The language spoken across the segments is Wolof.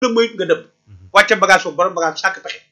la moytu nga dëpp wàcce bagage foofu borom bagage sàkk pexe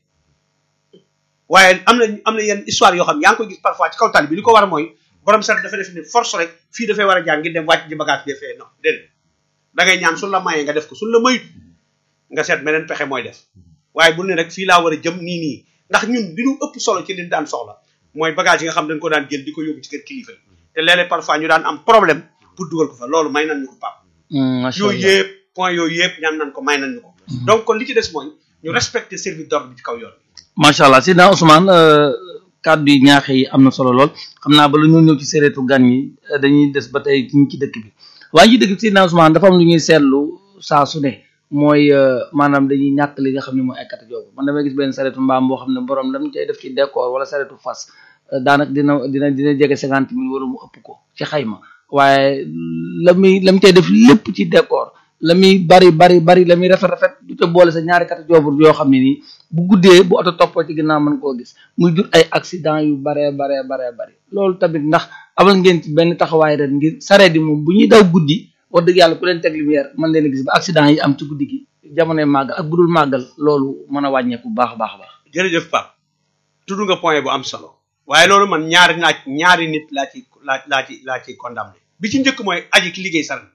waaye am na am na yenn histoire yoo xam ne yaa ngi koy gis parfois ci kaw tali bi li ko war mooy borom saret dafa def ni force rek fii dafay war a jaar ngir dem wàcc ji bagage bi defee non déedéet da ngay ñaan suñ la mayee nga def ko suñ la mayut nga seet meneen pexe mooy def waaye bul ne rek fii laa war a jëm nii nii ndax ñun li ñu ëpp solo ci li ñu daan soxla mooy bagage yi nga xam dañ ko daan jël di ko yóbbu ci kër kilifa yi te léeg-léeg parfois ñu daan am problème pour dugal ko fa loolu may nañ ñu ko pap macha yooyu allah yëpp point yooyu yëpp ñaan nañ ko may nañ ñu ko donc kon li ci des mooy ñu respecter service d'ordre bi ci kaw yoon macha allah Sidna Ousmane euh, kàddu yi ñaax yi am na solo lool xam naa ba lu ñu ñëw ci sérétu gan yi euh, dañuy des ba tey ci ci dëkk bi waaye ci dëkk bi Sidna Ousmane dafa am lu ñuy seetlu saa su ne mooy euh, maanaam dañuy ñàkk li nga xam ne mooy ay kata joobu man damay gis benn saretu mbaam boo xam ne borom lam cay def ci décor wala saretu fas euh, daanaka dina dina dina jege cinquante mille wala mu ëpp ko ci xayma waaye la muy la mu cay def lépp ci décor la muy bari bari bari la muy rafet rafet du ca boole sa ñaari kata joobur yoo xam ne nii bu guddee bu oto toppoo ci ginnaaw mën koo gis muy jur ay accident yu baree baree baree bari loolu tamit ndax amal ngeen ci benn taxawaay ren ngir sareet yi moom bu ñuy daw guddi wax dëgg yàlla ku leen teg lumière mën leen a gis ba accident yi am ci guddi gi jamonoy màggal ak bu dul màggal loolu mën a wàññeeku bu baax a baax a baax jërëjëf Pape tudd nga point bu am solo waaye loolu man ñaari naaj ñaari nit laa ci laa laa ci laa ci condamné bi ci njëkk mooy aji ki liggéey saret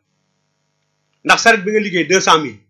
ndax saret bi nga liggéey deux cent mille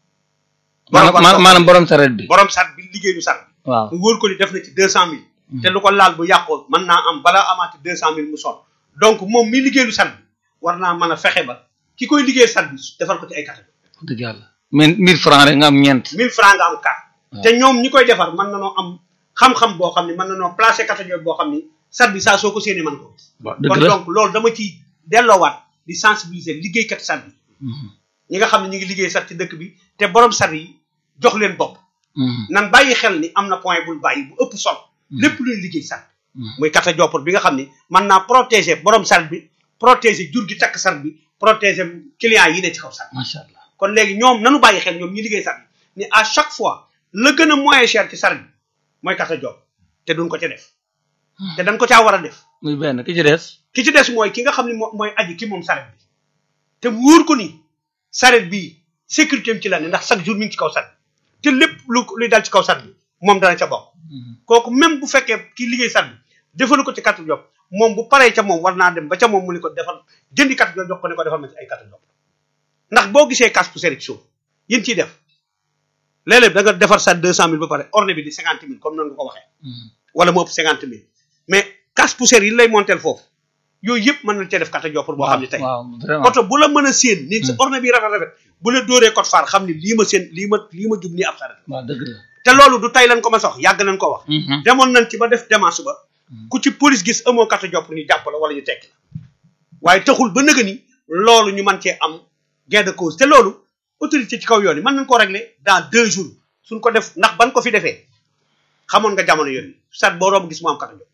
maanaam maanaam maanaam borom sareet bi borom saret bi liggéey du saret waaw mu wóor ko ni def na ci deux cent mille te lu ko laal bu yàqoo mën naa am balaa amaati deux cent mille mu son donc moom mi liggéey lu saret bi war naa mën a fexe ba ki koy liggéey saret bi defal ko ci ay catégorie wax dëgg yàlla mais mille francs rek nga am ñeent mille francs nga am carte waaw. te ñoom ñi koy defar mën na noo am xam-xam boo xam ne mën na noo placer catégorie boo xam ni saret bi saa soo ko séenee mën ko waaw kon dëgg la donc loolu dama ci delloowaat di sensibiliser liggéeykat saret bi Mhm. ñi nga xam ne ñu ngi liggéey saret ci dëkk bi te borom saret yi jox leen bopp Mhm. nan bàyyi xel ni am na point bul bàyyi bu ëpp solo lépp luy liggéey saret Mhm. muy kata joppur bi nga xam ni mën naa protéger borom saret bi protéger jur gi takk saret bi protéger client yi ne ci kaw saret macha allah kon léegi ñoom nanu bàyyi xel ñoom ñi liggéey saret bi ni à chaque fois la gën a moyen cher ci saret bi mooy kata jopp te duñ ko ca def te dañ ko caa war a def muy benn ki ci des ki ci des mooy ki nga xam ni moo mooy aji ki moom saret bi te wóor ko ni saret bi sécurité am ci la ne ndax chaque jour mi ngi ci kaw saret te lépp lu luy dal ci kaw saret bi moom dana ca bokk Mhm. kooku même bu fekkee ki liggéey saret bi defalu ko ci katu job moom bu paree ca moom war naa dem ba ca moom mu ni ko defal jëndi katu job jox ko ne ko defal ma ci ay katu job ndax boo gisee casse poussière ci suuf yéen ciy def léeg-léeg da nga defar sa deux cent mille ba pare orne bi di cinquante mille comme noonu nga ko waxee Mhm. wala mu ëpp cinquante mille mais casse poussière yi lay montel foofu yooyu yëpp mën na cee def kata job pour boo xam ne tey waaw vraiment oto bu la mën a séen ni sa orne bi rafet rafet bu la dóoree code phare xam ni lii ma séen lii ma lii ma jub nii ab saret waaw dëgg la te loolu du tey lañ ko ma sox yàgg nañ ko wax Mhm. demoon nañ ci ba def démarche ba ku ci police gis amoo kata jopp ñu jàpp la wala ñu tekki la waaye taxul ba nëga ni loolu ñu mën cee am gain de cause te loolu autorité ci kaw yoon yi mën nañ koo régler dans deux jours suñ ko def ndax ban ko fi defee xamoon nga jamono yooyu sat boo romb gis mu am kata jopp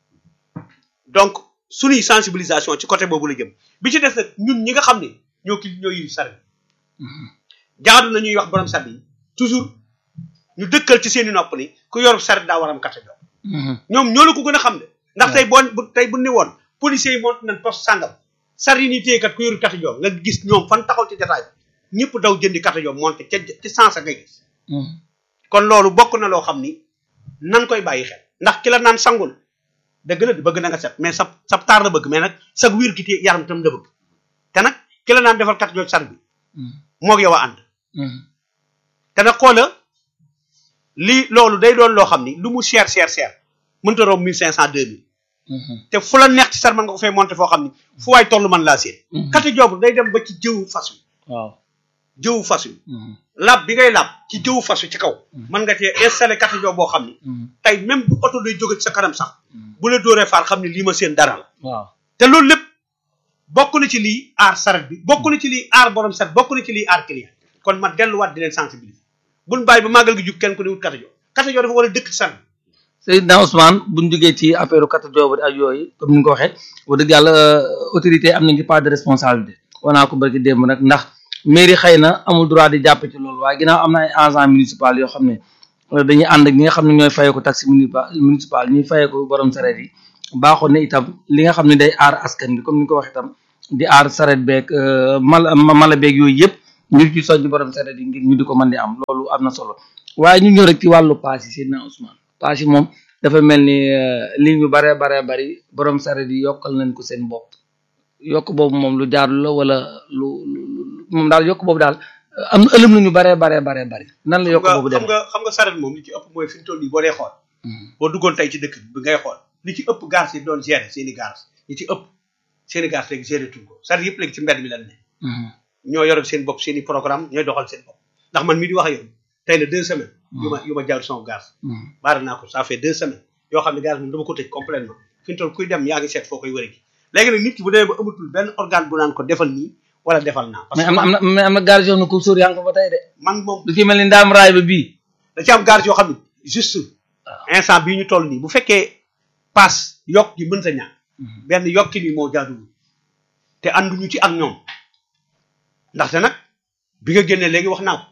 donc suñuy sensibilisation ci côté boobu la jëm bi ci des nag ñun ñi nga xam ne ñoo ki ñoo yiri sare Mhm. jaadu na ñuy wax borom sat yi toujours ñu dëkkal ci seeni nopp ni ku yor saret daa war am kata jopp Mhm. ñoom ñoo la ko gën a xam de ndax waaw. tey boo bu tey bu ni woon policiers yi monte nañ poste sàngam sar yi ni téye kat ku yoru kata joom nga gis ñoom fan taxaw ci jataay bi ñëpp daw jëndi kata joom monte ca ci sens ngay gis Mhm. kon loolu bokk na loo xam ni nan koy bàyyi xel ndax ki la naan sangul dëgg la bëgg na nga set mais sa sa taar la bëgg mais nag sa wiir ki té yaram tam la bëgg te nag ki la naan defal kata joom sar bi Mhm. moog yow a ànd Mhm. te nag xoola lii loolu day doon loo xam ni lu mu cher cher cher mënta romb mille cinq cent deux mille Mhm. te fu la neex ci sar mën nga ko fay monter foo xam ni fu waay toll mën laa seen Mhm. kati joobu day dem ba ci jëwu fas wi waaw jëwu fas wi Mhm. lab bi ngay lab ci jëwu fas wi ci kaw mën nga cee installé kati joob boo xam ni Mhm. tey même bu oto day jóge ci sa kanam sax Mhm. bu la dóoree faar xam ni lii ma seen dara la waaw te loolu lépp bokk na ci lii aar saret bi bokk na ci lii aar borom saret bokk na ci lii aar client kon ma delluwaat di leen sensibiliser buñ bàyyi ba màggal gi jug kenn ku ne wut kati joob kati joob dafa war a dëkk ci saret bi Seydina Ousmane buñ jógee ci affaire kata joobu ak yooyu comme ni nga ko waxee wax dëgg yàlla autorité am nañ ci part de responsabilité wanaa ko barki démb nag ndax mairie xëy na amul droit di jàpp ci loolu waaye ginnaaw am na ay agents municipal yoo xam ne euh, dañuy ànd ak ñi nga xam ne ñooy fayee ko taxe municipal municipal ñuy fayee ko borom sareet yi baaxoon ne itam li nga xam ne day aar askan bi comme ni nga ko waxee itam di aar sareet beeg euh, mala mala beeg yooyu yëpp ngir ci soññ borom saret yi ngir ñu di ko mën di am loolu am na solo waaye ñu ñëw rek ci wàllu paas yi Seydina Ousmane paas yi moom dafa mel ni li ñu baree baree bari borom saret yi yokkal nañ ko seen bopp yokk boobu moom lu jaarlu la wala lu moom daal yokk boobu daal am na ëlëm nañu baree baree baree bari nan la yokk boobu xam dem nga xam nga saret moom li ci ëpp mooy fi mu toll nii boo dee xool boo duggoon tey ci dëkk bi ngay xool li ci ëpp gaar yi doon gérer seen i gaar li ci ëpp seen i gaar léegi gérer tuñ ko saret yëpp léegi ci mbedd mi lan ne ñoo yore seen bopp seen i programme ñooy doxal seen bopp ndax man mii di wax ak yow tey la deux semaines yu ma yu ma jaar sama gaz baara naa ko ça fait deux semaines yoo xam ne gaz moom dama ko tëj complètement fi mu toll kuy dem yaa ngi seet foo koy wëri gi léegi nag nit ki bu demee ba amatul benn organe bu naan ko defal nii wala defal naa parce mais que am na am na mais am na gaar yoo xam ne ko sóor yaa ngi ko ba tey de man moom lu ci mel ni ndaam raay ba bii da ci am gaz yoo xam ne juste instant bii ñu toll nii bu fekkee paas yokk gi mën sa ñàkk benn yokki bi moo jaaduwul te ànduñu ci ak ñoom ndaxte nag bi nga génnee léegi wax naa ko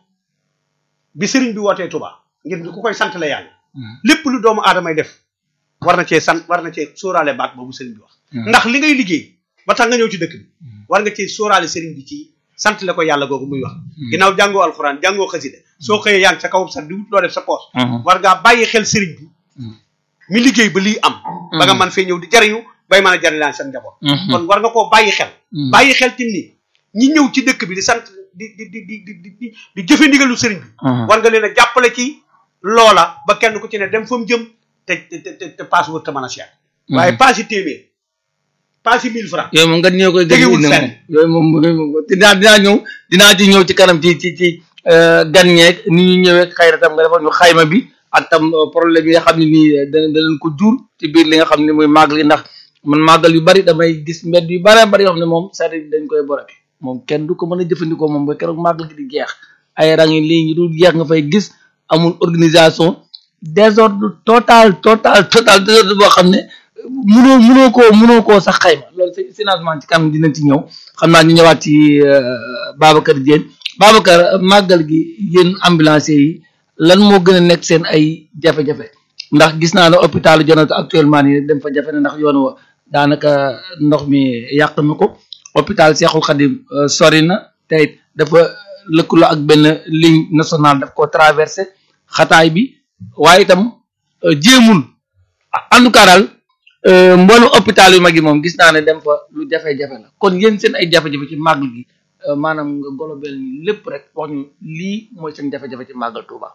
bi sëriñ bi wootee Touba ngir ñu ku koy sant la yàlla lépp lu doomu aadamay def war na cee sant war na cee sóoraale baat boobu sëriñ bi wax ndax li ngay liggéey ba tax nga ñëw ci dëkk bi war nga cee sóoraale sëriñ bi ci sant la ko yàlla googu muy wax ginnaaw jàngoo alxuraan jàngoo xasida soo xëyee yaa ngi sa kaw sax di wut loo def sa poos war ngaa bàyyi xel sëriñ bi mi liggéey ba lii am ba nga mën fee ñëw di jariñu bay mën a jariñaan seen njaboot kon war nga koo bàyyi xel bàyyi xel tim ni ñi ñëw ci dëkk bi di sant di di di di di di di jëfe ndigalu sëriñ bi war nga leen a jàppale ci loola ba kenn ku ci ne dem fa mu jëm te te te te paas wër te mën a seet waaye paas yi téeméer paas yi mille francs yooyu moom nga ñëw koy gën Tegewul indi fenn. moom yooyu moom yooyu moom dinaa dinaa ñëw dinaa ci ñëw ci kanam ci ci ci gan ñeeg ni ñu ñëwee xëy na tam nga defoon ñu xayma bi ak tam problème yi nga xam ne nii dana danañ ko jur ci biir li nga xam ne muy màggal gi ndax man màggal yu bari damay gis mbedd yu bare bari yoo xam ne moom sari dañ koy borake moom kenn du ko mën a jëfandikoo moom ba keroog màggal gi di jeex ay rang yi lii ñu dul jeex nga fay gis amul organisation désordre total total total désordre boo xam ne munoo munoo koo munoo koo sax xayma loolu fi financement ci kanam dinañ ci ñëw xam naa ñu ñëwaat ci Babacar Diène Babacar màggal gi yéen ambulanciers yi lan moo gën a nekk seen ay jafe-jafe ndax gis naa ne hôpital Jonata actuellement nii dem fa jafe na ndax yoon wa daanaka ndox mi yàq na ko hôpital Cheikhul Khadim euh, sori na te it dafa lëkkaloo ak benn ligne nationale daf ko traversé xataay bi waaye itam euh, jéemul en tout cas daal euh, mboolu hôpital yu mag yi moom gis naa ne dem fa lu jafe-jafe la kon yéen seen ay jafe-jafe ci màggal gi euh, maanaam nga golobel ni lépp rek wax ñu lii mooy seen jafe-jafe ci màggal Touba.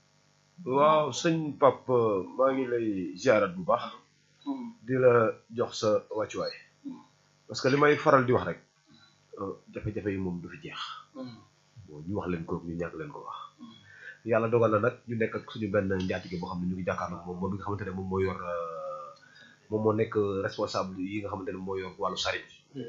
waaw sëñ Pap maa ngi lay ziarat bu baax di la jox sa wàccuwaay parce que li may faral di wax rek euh, jafe-jafe yi moom du fi jeex bon ñu wax leen ko ñu ñàkk leen ko wax yàlla dogal na nag ñu nekk ak suñu benn njaatige boo xam ne ñu ngi jàkkaarloo moom moom mi nga xamante ne moom moo yor euh, moom moo nekk responsable yi nga xamante ne moo yor wàllu sarit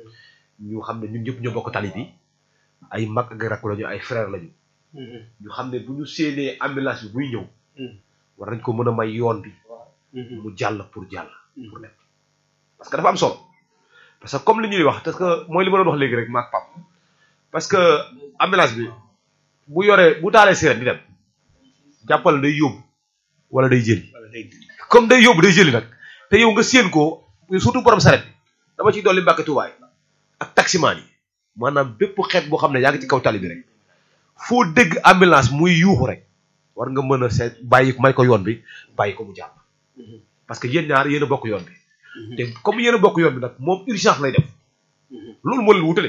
ñu xam ne ñun ñëpp ñoo bokk tali bi ay mag ak rakk lañu ay frère lañu ñu xam ne bu ñu séenee ambulance bi buy ñëw war nañ ko mën a may yoon bi mu jàll pour jàll pour dem parce que dafa am solo parce que comme li ñuy wax parce que mooy li ma doon wax léegi rek maak pap parce que ambulance bi bu yoree bu taalee sirène di dem jàppal day yóbbu wala day jëli comme day yóbbu day jëli nag te yow nga séen ko surtout borom saret bi dama ciy dolli mbàkke tubaay ak taximaan yi maanaam bépp xeet boo xam ne yaa ngi ci kaw tali bi rek foo dégg ambulance muy yuuxu rek war nga mën a seet bàyyi may ko yoon bi bàyyi ko mu jàpp parce que yéen ñaar yéen a bokk yoon bi te comme yéen a bokk yoon bi nag moom urgence lay def loolu moo leen wutale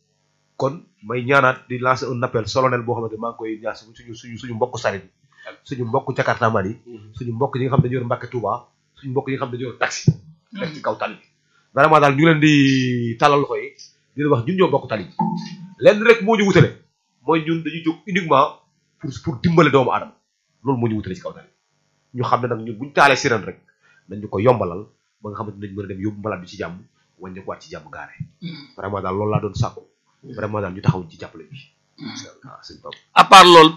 kon may ñaanaat di lancer un appel solennel boo xamante maa ngi koy ñaan suñu suñu suñu mbokk sarit yi suñu mbokk jakartaman yi suñu mbokk yi nga xam ne dañu yor Mbàkke Touba suñu mbokk yi nga xam ne dañu yor taxi nekk ci kaw tali bi vraiment daal ñu leen di talal loxo yi di leen wax ñun ñoo bokk tali bi lenn rek moo ñu wutale mooy ñun dañuy jóg uniquement pour pour dimbale doomu aadama loolu moo ñu wutale ci kaw tali ñu xam ne nag ñun buñu taalee sirène rek nañ ñu ko yombalal ba nga xamante nañ mën a dem yóbbu malade bi ci jàmm wàññi ko waat ci jàmm gaare vraiment daal loolu laa doon sàkku vraiment daal ñu taxaw ci jàppale bi waaw sëñ Pape à part loolu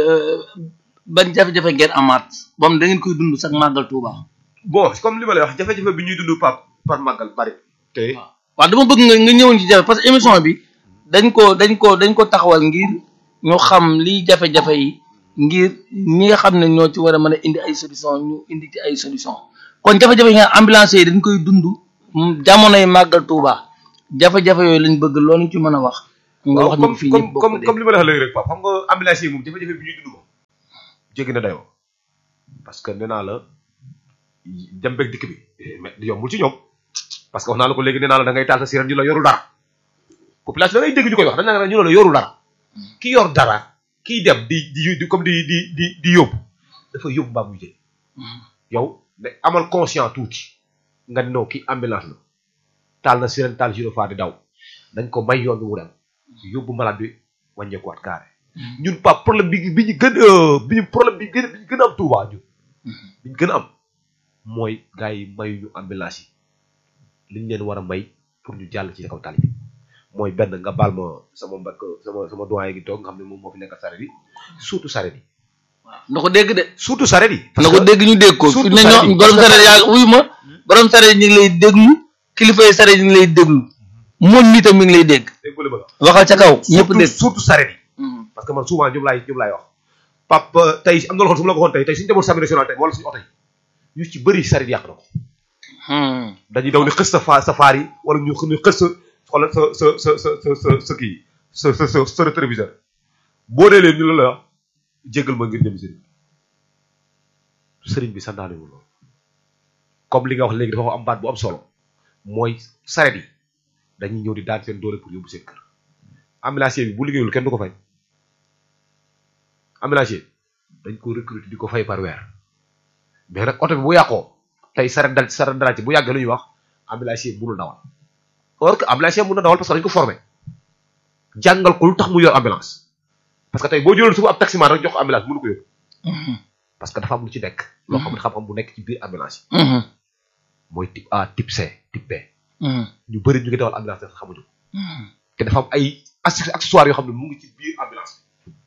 ban jafe-jafe ngeen amaat moom da ngeen koy dund sax màggal Touba. bon comme li ma lay wax jafe-jafe bi ñuy dund Pape par màggal bari te waaw dama bëgg nga nga ñëwoon ci jafe parce que émission bi dañ ko dañ ko dañ ko taxawal ngir ñu xam liy jafe-jafe yi ngir ñi nga xam ne ñoo ci war a mën a indi ay solution ñu indi ci ay solution kon jafe-jafe yi nga ambulance yi dañ koy dund jamonoy màggal Touba jafe-jafe yooyu lañ bëgg loolu ñu ci mën a wax nga wax ñu comme fii comme ñëpp bokk comme dégg comme li ma la wax léegi rek Pape xam nga ambulance yi moom jafe-jafe bi ñuy dund moom jéggi na dayoo parce que nee naa la dem beeg dikk bi mais yombul ci ñoom parce que wax naa la ko léegi nee naa la da ngay taal sa siren ñu la yorul dara population da ngay dégg ñu koy wax dañ la ñu la yorul dara ki yor dara kiy dem di di di comme di di di di yóbbu dafa yóbbu mbaa muy jël yow da amal conscient tuuti nga ne non kii ambulance la taal na siren taal gyrophare di daw dañ ko may yoon bi mu dem yóbbu malade bi wàññeekuwaat carré ñun pas problème bi bi ñu gën bi ñu problème bi gën bi ñu gën a am Touba ñun bi ñu gën a am mooy gars yi mayuñu ambulance yi li ñu leen war a may pour ñu jàll ci kaw tali bi mooy benn nga baal ma sama mbokk sama sama doyen gi toog nga xam ne moom moo fi nekk saret yi surtout saret yi na ko dégg de surtout saret yi na ko dégg ñu dégg ko fi surtout ne saret yi, ñoo borom parce que saret yaa wuyu ma borom saret ñu ngi lay déglu kilifa yi saret ñu ngi lay déglu moom mi tam mi ngi lay dégg dégg nga li ma la wax waxal ca kaw ñëpp surtout dégg surtout saret yi parce que man souvent ñoom laay ñoom laay wax pap tey am na loo xam su ma la ko waxoon tey tey suñu demoon sami national tey wala suñu oto yi ñu ci bëri saret yàq na ko dañuy daw ni xës sa fa sa faar yi wala ñu ñu xës sa xoolal sa sa sa sa sa sa sa kii sa sa sa sa téléviseur boo dee leen ñu la la wax jéggal ma ngir jëm sëriñ bi sëriñ bi santaane wu loolu comme li nga wax léegi dafa am baat bu am solo mooy saret yi dañuy ñëw di daan seen doole pour yóbbu seen kër ambulancier bi bu liggéeyul kenn du ko fay ambulancier dañ ko recruter di ko fay par weer mais nag oto bi bu yàqoo tey saret dal saret dal ci bu yàggee lu ñuy wax ambulancier mënul dawal or que ambulancier mën na dawal parce que dañ ko formé jàngal ko lu tax mu yor ambulance parce que tey boo jëloon suba ab taximan rek jox ko ambulance mënu ko yóbbu parce que dafa am lu ci nekk loo xam ne xam-xam bu nekk ci biir ambulance yi mooy type A type C type B ñu bëri ñu ngi dawal ambulance te xamuñu ko te dafa am ay acc- accessoires yoo xam ne mu ngi ci biir ambulance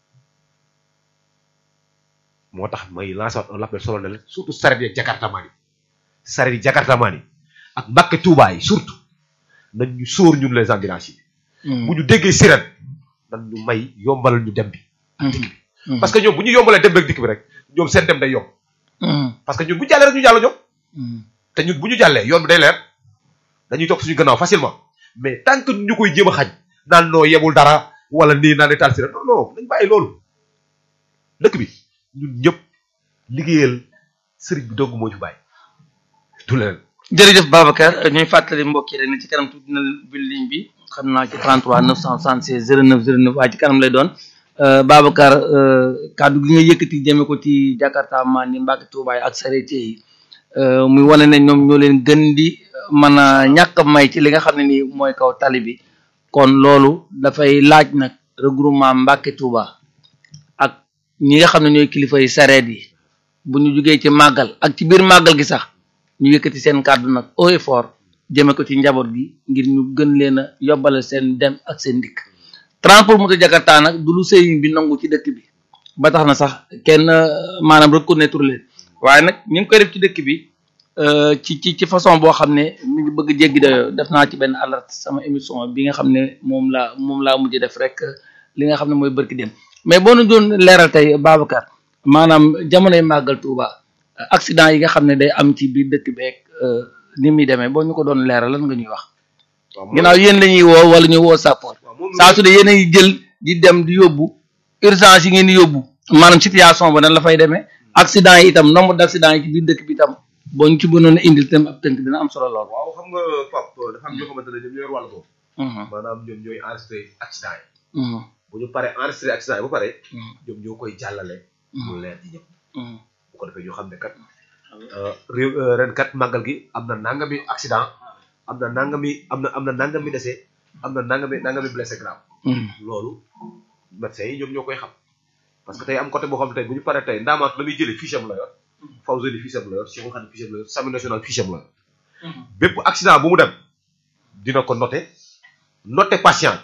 moo tax may lancer waat un appel solennel surtout saret yi jakartamaan yi saret yi jakartamaan yi ak mbàkke tuubaa yi surtout nañ ñu sóor ñun les ambulanciers yi bu ñu déggee sirène nan ñu may yombalal ñu dem bi ak dikk bi parce que ñoom bu ñu yombalee dem beeg dikk bi rek ñoom seen dem day yomb parce que ñun bu ñu jàllee rek ñu jàll ñoom te ñun bu ñu jàllee yoon bi day leer dañuy topp suñu gannaaw facilement mais tant que ñu koy jéem a xañ naan noo yebul dara wala nii naan taal sirène non non nañ bàyyi loolu dëkk bi ñun ñëpp liggéeyal sëriñ bi dong moo ñu bàyyi du leneen jërëjëf Babacar ñuy fàttali mbokk yi rek ne ci kanam tuuti na bi ligne bi xam naa ci 33 976 09 09 waaye ci kanam lay doon Euh, Babacar euh, kàddu gi nga yëkkati jëme ko ci Jakarta maan ni Mbàkke Tuubaay ak sareet yi euh, muy wane ne ñoom ñoo leen gën di mën a ñàkk a may ci li nga xam ne nii mooy kaw tali bi kon loolu dafay laaj nag regroupement Mbàkke Tuuba ak ñi nga xam ne ñooy kilifa yi sareet yi bu ñu jugee ci màggal ak ci biir màggal gi sax ñu yëkkati seen kàddu nag haut et fort jëme ko ci njaboot gi ngir ñu gën leen a yobbalal seen dem ak seen dikk transport moto Jakarta nag du lu sëriñ bi nangu ci dëkk bi ba tax na sax kenn euh, maanaam reconnaître leen waaye nag ñu ngi koy def ci dëkk bi euh, ci ci ci façon boo xam ne mi ngi bëgg jéggi dayoo def naa ci benn alerte sama émission bi nga xam ne moom laa moom laa mujj def rek euh, li nga xam ne mooy bërki dem mais boo nu doon leeral tey Babacar maanaam jamonoy màggal Touba accident yi nga xam ne day am ci biir dëkk beeg ni muy demee boo ñu ko doon leeral lan nga ñuy wax ginnaaw yéen la ñuy woo wala ñu woo sappoor saa su dee yéen a ngi jël di dem di yóbbu urgence yi ngeen di yóbbu maanaam situation ba nan la fay demee accident yi itam nombre d' accident yi ci biir dëkk bi itam boo ñu ci mënoon a indil tam ab tënk dina am solo lool. waaw xam nga Pape dafa am ñoo xamante ne ñoom ñooy wàllu boobu maanaam ñoom ñooy enregistré accident yi bu ñu paree enregistré accident yi ba pare ñoom ñoo koy jàllale mu leer ci ñëpp bu ko defee ñoo xam ne kat réew ren kat màggal gi am na nangami accident am na nangami am na am na nangami décès am na nangami nangami blessé grave loolu médecins yi ñoom ñoo koy xam parce que tey am côté boo xam ne tey bu ñu paree tey ndaamaat la muy jëlee fiche am la yor Fawzeni fiche am la yor Cheikh Khadim fiche am la yor Sami national fiche am la yor bépp accident bu mu dem dina ko noté noté patient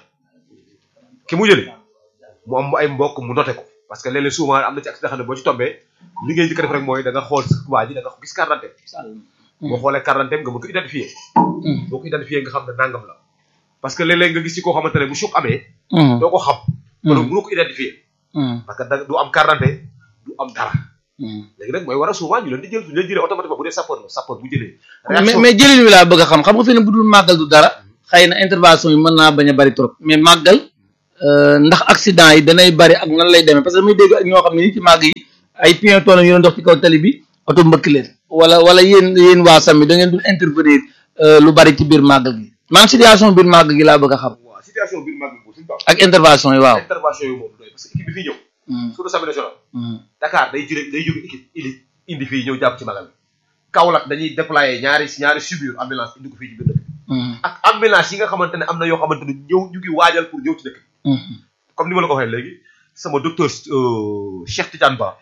ki mu jëlee mu am ay mbokk mu noté ko parce que léeg-léeg souvent am na ci accident xam ne boo ci tombee li ngay njëkk a def rek mooy da nga xool sa waa ji da nga gis carte d'identité boo xoolee carte d'identité nga mën ko identifier boo ko identifier nga xam ne nangam la parce que léeg-léeg nga gis ci koo xamante ne bu choc amee doo ko xam wala mënoo ko identifier parce que da du am carte d'identité du am dara léegi nag mooy war a souvent ñu leen di jël ñu leen jëlee automatiquement bu dee sapeur la sapeur bu jëlee mais mais jëlin wi laa bëgg a xam xam nga fi ne bu dul màggal du dara xëy na intervention yi mën naa bañ a bari trop mais màggal euh, ndax accident yi danay bari ak nan lay demee parce que muy dégg ak ñoo xam ne ni ci màgg yi ay piétons la ñu doon dox ci kaw tali bi oto mbëkk leen wala wala yéen yéen waa sami da ngeen dul intervenir euh, lu bari ci biir màggal gi maanaam situation biir màggal gi laa bëgg a xam waaw situation biir mag bi suñu baax ak intervention yi waaw. intervention yi moom doy parce que équipe bi fii ñëw Mm, surtout Assemblée nationale mm, Dakar day jëlee day jóge équipe élite indi fii ñëw jàpp ci magal bi Kaolack dañuy déployer ñaari ñaari subir ambulance indi ko fii ci biir dëkk bi mm, ak ambulance yi nga xamante ne am na yoo xamante ne ñëw ñu ngi waajal pour ñëw ci dëkk bi mm, comme ni ma la ko waxee léegi sama docteur euh, Cheikh Tidiane Ba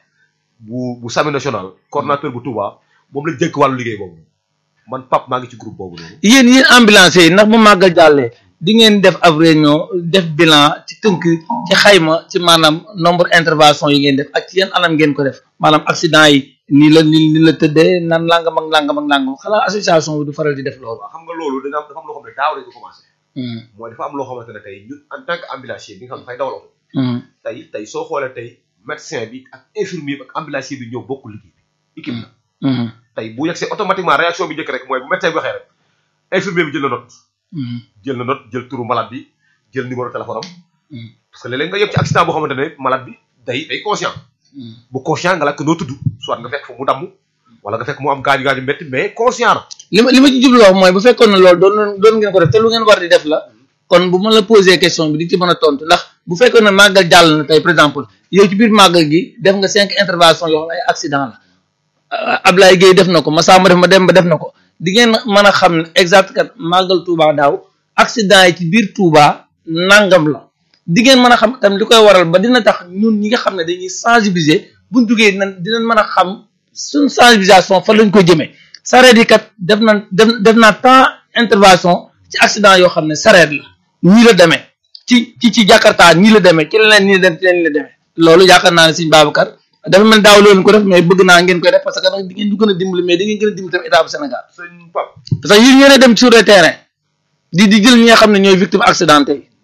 bu bu Sami national coordonnateur bu Touba moom lañ jëkk wàllu liggéey boobu man pap maa ngi ci groupe boobu noonu yéen yéen ambulance yi ndax bu màggal jàllee di ngeen def ab réunion def bilan ci tënk ci xayma ci maanaam nombre intervention yi ngeen def ak ci yan anam ngeen ko def maanaam accident yi nii la nii nii la tëddee nan langam ak langam ak langam xanaa association bi du faral di def loolu. waaw xam nga loolu dañu am dafa am loo xam ne daaw dañ ko commencé Mm, mooy dafa am loo xamante ne tey ñun en tant que ambulancier bi nga xam ne dafay dawal oto mm, tey tey soo xoolee tey médecin bi ak infirmier bi ak ambulancier bi ñëw bokk liggéey bi équipe la mm, tey bu yegsee automatiquement réaction bi njëkk rek mooy bu médecin bi waxee rek infirmier bi jël na note mm, jël na note jël turu malade bi jël numéro téléphone am Mm. parce que léeg-léeg nga yëg ci accident boo xamante ne malade bi day day conscient mm. bu conscient nga laaj ko noo tudd soit nga fekk fa mu damm wala nga fekk mu am gaañu gaañu métti mais conscient na li ma li ma ci jublu wax mooy bu fekkoon ne loolu doon doon ngeen ko def te lu ngeen war di def la kon bu ma la posé question bi di ci mën a tontu ndax bu fekkoon ne màggal jàll na tey par exemple yow ci biir màggal gi def nga cinq intervention yoo xam ne ay accident la ah, Ablaye Gueye def na ko Massamba def ma dem ba def na ko di ngeen mën a xam ne exact kat màggal Touba daaw accident yi ci biir Touba nangam la di ngeen mën a xam tam li koy waral ba dina tax ñun ñi nga xam ne dañuy sensibiliser buñ jugee nan dinañ mën a xam suñ sensibilisation fan lañ koy jëmee sareet yi kat def na def def naa temps intervention ci accident yoo xam ne sareet la nii la demee ci ci ci Jakarta nii la demee ci leneen nii la dem ci leneen nii la demee loolu yaakaar naa ne Sëñ Babacar dafa mel daaw loolu ko def mais bëgg naa ngeen koy def parce que nag di ngeen du gën a dimbali mais di ngeen gën a dimbali tam état bu Sénégal sëñ Pape parce que yéen ñoo dem sur le terrain di di jël ñi nga xam ne ñooy victime accidenté yi.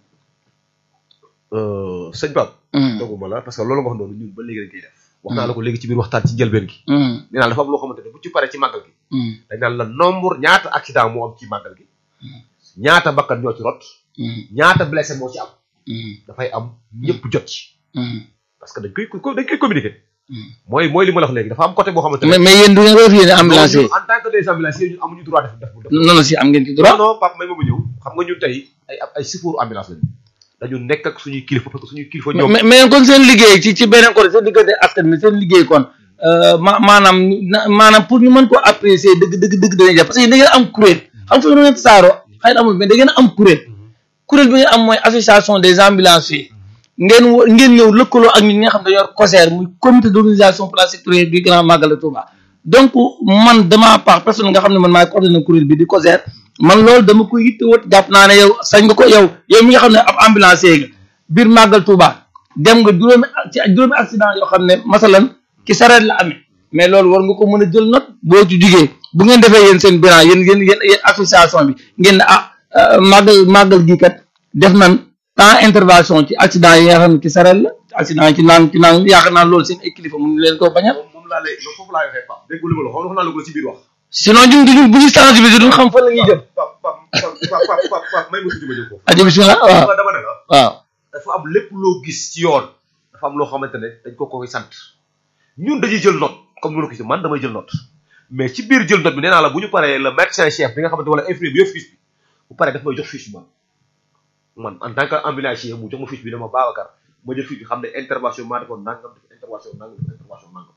sëñ Pape Mm, doguma la parce que loolu nga wax noonu ñun ba léegi dañ koy def wax naa la ko léegi ci biir waxtaan ci njëlbeen gi mm, nee naa la dafa am loo xamante ne bu ci paree ci màggal gi mm, dañ naan la nombre ñaata accident moo am ci màggal gi ñaata bakkan ñoo ci rot mm, ñaata blessé moo ci am mm, dafay am ñëpp jot ci mm, parce que dañ koy ko- dañ koy communiquer mm. mooy mooy li ma la wax léegi dafa am côté boo xamante ne mais mais yéen du ngeen ko def yéen ambulancier ñun en tant que des ambulanciers ñun amuñu droit def def def non non si am ngeen ci non droit non Pape may ma ma ñëw xam nga ñun tey ay ay sifóoru ambulance lañu dañu nekk ak suñuy kilifa parce que suñuy kilifa ñoom mais mais kon seen liggéey ci ci beneen côté seen diggante askan bi seen liggéey kon euh, ma maanaam na- maanaam pour ñu mën koo apprécier dëgg dëgg dëgg dañuy jàpp parce que yéen da ngeen am kuréel xam nga ngeen saaro xëy na amul mais da ngeen am kuréel kuréel bi ngeen am mooy association des ambulanciers ngeen wo- ngeen ñëw lëkkaloo ak ñi nga xam ne dañoo yor COSER muy comité d'organisation plan sectoriel du grand magal de Touba donc man dama part personne nga xam ne man maay coordonné kuréel bi di COSER man loolu dama ko yittewoo jàpp naa ne yow sañ nga ko yow yow mi nga xam ne ab ambulancier nga biir màggal Touba dem nga juróomi ci juróomi accident yoo xam ne masalan ci sareet la amee mais loolu war nga ko mën a jël note boo ci jugee bu ngeen defee yéen seen bilan yéen yéen yéen yéen association bi ngeen ne ah euh, màggal màggal gi kat def nan temps intervention ci accident yi nga xam ne ci sareet la accident yi ci naan ci naan yaakaar naa loolu seen ay kilifa mun leen koo bañal moom moom laa lay foofu laa waxee Pape dégg nga li ma la wax xam nga naa la ko ci biir wax sinon ñun duñu bu ñu sensibiliser duñu xam fan la ñuy jëm Pape Pape Pape Pape Pape Pape may ma tuuti ma ñëw foofu ajo bismillah waaw Pape dama ne la waaw dafa am lépp loo gis ci yoon dafa am loo xamante ne dañ ko koy sant ñun dañuy jël note comme ni ma la ko gisee man damay jël note mais ci biir jël note bi nee naa la bu ñu paree le médecin chef bi nga xamante wala infirmier bi yëpp fiche bi bu paree daf may jox fiche bi man man en tant que ambulancier mu jox ma fiche bi dama Babacar ma jël fiche bi xam ne intervention maa defoon nangam def intervention nangam def intervention nangam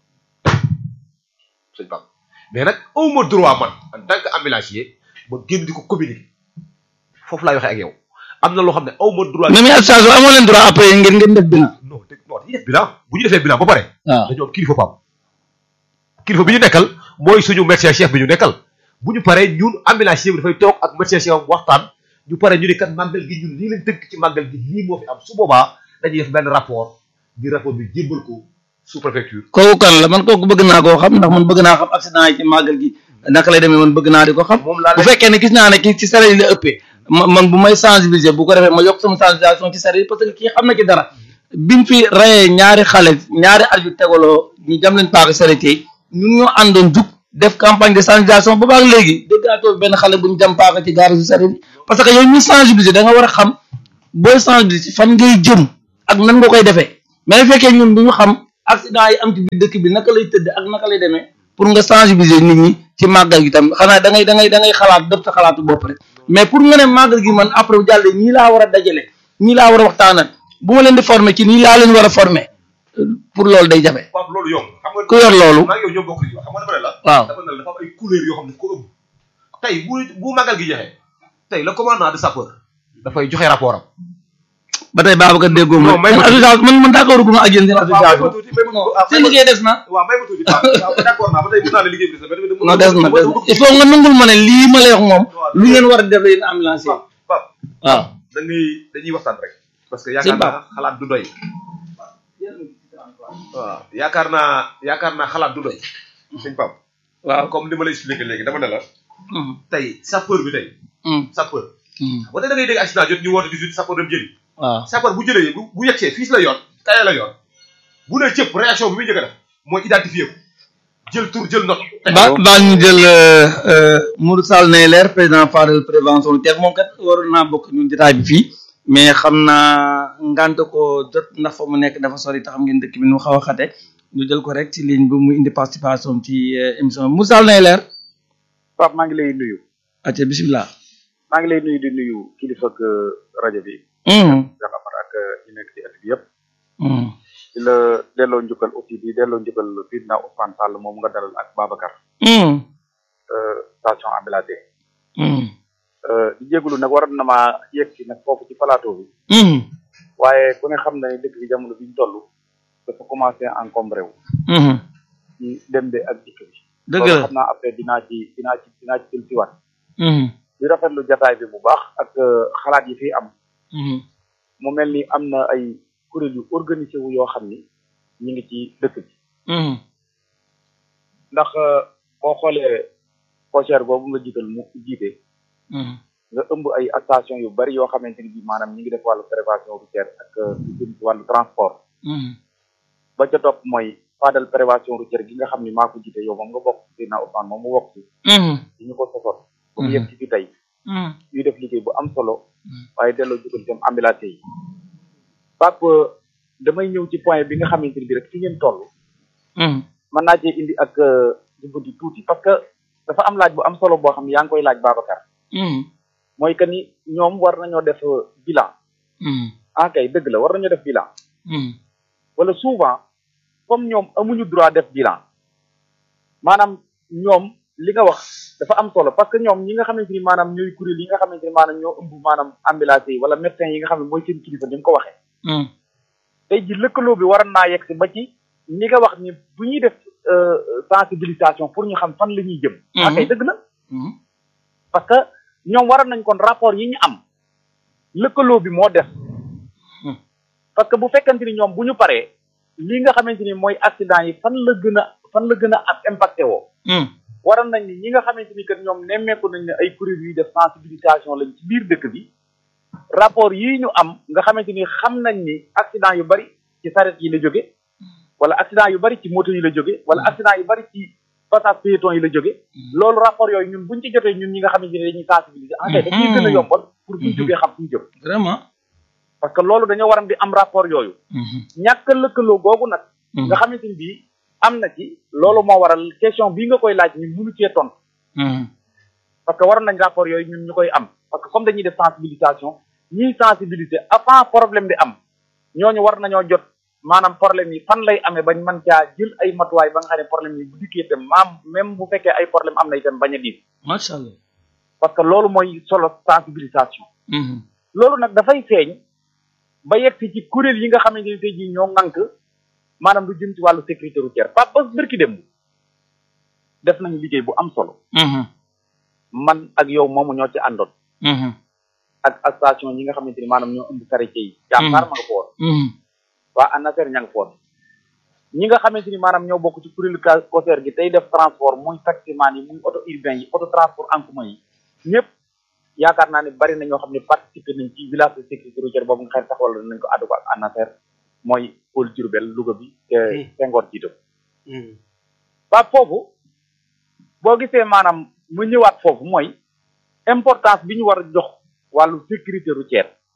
sëñ Pape mais nag au ma droit man en tant que ambulancier ma génn di ko communiquer foofu laay waxee ak yow am na loo xam ne aw ma droit. même association amoo leen droit après ngeen ngeen def bilan non dégg non dañuy def bilan bu ñu defee bilan ba pare. waaw dañoo am kilifa pam kilifa bi ñu nekkal mooy suñu médecin chef bi ñu nekkal bu ñu paree ñun ambulancier bi dafay toog ak médecin chef am waxtaan ñu pare ñu ne kat màggal gi ñun lii lañ tënk ci màggal gi lii moo fi am su boobaa dañuy def benn rapport di rapport bi jébbal ko sous préfecture. kooku kan la man kooku bëgg naa koo xam ndax man bëgg naa xam accident yi ci màggal gi naka lay demee man bëgg naa di ko xam moom laa bu lay fekkee ne gis naa ne kii ci sareet yi la ëppee ma man bu may sensibiliser bu ko defee ma yokk sama sensibilisation ci sareet yi parce que kii xam na ci dara biñ fi rayee ñaari xale ñaari at yu tegaloo ñu jam leen paaka sareet yi ñun ñoo àndoon jug def campagne de sensibilisation ba baag léegi déggaatoo benn xale bu ñu jam paaka ci gaara su sareet yi parce que yow ñu sensibiliser da nga war a xam booy sensibiliser fan ngay jëm ak nan nga koy defee mais bu fekkee ñun du ñu xam accident yi am ci biir dëkk bi naka lay tëdd ak naka lay demee pour nga sensibiliser nit ñi ci màggal gi tam xanaa da ngay da ngay da ngay xalaat def sa xalaatu bopp rek mais pour nga ne màggal gi man après bu jàllee ñii laa war a dajale ñii laa war a waxtaanal bu ma leen di former ci nii laa leen war a former pour loolu day jafe waaw loolu yomb xam nga ku yor loolu maa ngi yow ñoo bokk li wax xam nga dafa ne la waaw dafa ne la dafa am ay couleurs yoo xam ne daf ko ëmb tey bu bu màggal gi joxe tey le commandant de sapeur dafay joxe rapport am ba tey Babacar déggoo ma Non, may ma- association man man d'accord gu ma ak yéen seen waaw may ma association tuuti may ma non ah, seen liggéey des na waaw may ma tuuti waaw d'accord naa ba tey mën naa ne liggéey bi des na mais non des na des na il faut nga nangul ma ne lii ma lay wax moom lu ngeen war a def yéen ambulancier Pape waaw da ngay dañuy waxtaan rek parce que yaakaar naa xalaat du doy waaw yaakaar naa yaakaar naa xalaat du doy sëñ Pape waaw comme li ma lay expliqué léegi dama ne la Mm, tey sapeur bi tey mm, sapeur mm. ba tey da ngay dégg accident jot ñu woote 18 sapeur dem jëli waaw sapeur bu jëlee bu bu yegsee fiis la yoon kaye la yoon bu nee cëpp réaction bi muy njëkk a def mooy identifier ko jël tur jël note teg ba ko. baa ñu jël Mourou Sall nay leer président Fadel prévention teex moom kat waroon naa bokk ñun jotaay bi fii mais xam naa ngant ko jot ndax fa mu nekk dafa sori tax xam ngeen dëkk bi nu mu xaw a xate ñu jël ko rek ci ligne bi mu indi participation ci euh, émission bi Mourou Sall nay leer Pape maa ngi lay nuyu acca bisimilah maa ngi lay nuyu di nuyu kilifa ak rajo bi mm, Cheikh Amar ak ñi nekk ci ëtt bi yëpp mm, di la delloo njukkal aussi di delloo njukkal président Ousmane Sall moom nga dalal ak Babacar mm, euh, station Ambilade mm, di jégalu nag waroon na maa yegg si nag foofu ci plateau bi mm, waaye ku ne xam na ne dëkk bi jamono bi ñu toll dafa commencé encombré wu mm. ci dem de ak dikk bi dëgg loolu la xam naa après dinaa ci dinaa ci dinaa ci jël si waat mm, di rafetlu jataay bi bu baax ak euh, xalaat yi fi am mm, mu mel ni am na ay kuréel yu organisé wu yoo xam ni ñu ngi ci dëkk bi mm, ndax euh, boo xoolee COJER boobu nga jiital mu jiite mm, nga ëmb ay station yu bari yoo xamante ni bii maanaam ñi ngi def wàllu prévention routière ak euh, lu jëm ci wàllu transport mm, ba ca topp mooy Fadel prévention routière gi nga xam ni maa ko jiite yow moom nga bokk ci Seydina Ousmane moom mu bokk ci mm, di ñu ko sosoon ba mu Mhm. yegg ci fi tey mm, ñuy def liggéey bu am solo Mhm. waaye delloo jukkal itam ambulance yi Pape damay ñëw ci point bi nga xamante ni bi rek fi ngeen toll mm, mën naa cee indi ak jubbanti tuuti parce que dafa am laaj bu am solo boo xam ne yaa ngi koy laaj Babacar mm, mooy que ni ñoom war nañoo def euh, bilan mm, ah kay dëgg la war nañoo def bilan mm, wala souvent comme ñoom amuñu droit def bilan maanaam ñoom li nga wax dafa am solo parce que ñoom ñi nga xamante ni maanaam ñooy kuréel yi nga xamante ni maanaam ñoo ëmb maanaam ambulance yi wala médecin yi nga xam ne mooy seen kilifa ni nga ko waxee mm, tey ji lëkkaloo bi waroon naa yegg si ba ci ni nga wax ni bu ñuy def euh, sensibilisation pour ñu xam fan la ñuy jëm ah kay dëgg la mm, parce que ñoom waroon nañ kon rapport yi ñu am lëkkaloo bi moo def Hmm. parce que bu fekkante ni ñoom bu ñu paree li nga xamante ni mooy accident yi fan la gën a fan la gën a am impacté woo mm, waroon nañ ni ñi nga xamante ni que ñoom nemmeeku nañ ne ay kuréel yuy def sensibilisation lañ ci biir dëkk bi rapport yii ñu am nga xamante ni xam nañ ni accident yu bari ci saret yi la jóge wala accident yu bari ci moto yi la jóge wala accident yu bari ci passage piéton yi la jóge loolu rapport yooyu ñun buñ ci jotee ñun ñi nga xamante ni dañuy sensibiliser en fait dañuy gën a yombal pour buñ jógee xam fuñ jëm vraiment parce que loolu dañoo waram di am rapport yooyu mm, ñàkk a lëkkaloo googu nag mm, nga xamante ni bii am na ci loolu moo waral question bii nga koy laaj ñun mënu cee tontu mm, parce que waroon nañ rapport yooyu ñun ñu koy am parce que comme dañuy def sensibilisation ñiy sensibiliser avant problème bi am ñooñu war nañoo jot maanaam problème yi fan lay amee bañ mën caa jël ay matuwaay ba nga xam ne problème yi bu dikkee itam maam même bu fekkee ay problème am na itam bañ a diis macha allah parce que loolu mooy solo sensibilisation mm, loolu nag dafay feeñ ba yegg si ci kuréel yi nga xamante ni tey jii ñoo ŋànk maanaam lu jëm ci wàllu sécurité routière Pape Bas bërki démb def nañu liggéey bu am solo mm, man ak yow moomu ñoo ci àndoon mm, ak ak station yi nga xamante ni maanaam ñoo ëmb quartier yi jàmbaar ma nga fa woon mm, waa ANASER ña nga fa woon ñi nga xamante ni maanaam ñoo bokk ci kuréelu ka COSER gi tey def transport muy taximan yi muy auto urbain yi auto transport en commun yi ñëpp yaakaar naa ne bari na ñoo xam ne participer nañ ci village de sécurité routière boobu nga xam ne taxawal nañ ko àddu ko ak ANASER mooy pôle Diourbel Louga bi te Senghor jiite ko mm, waa foofu boo gisee maanaam mu ñëwaat foofu mooy importance bi ñu war a jox wàllu sécurité routière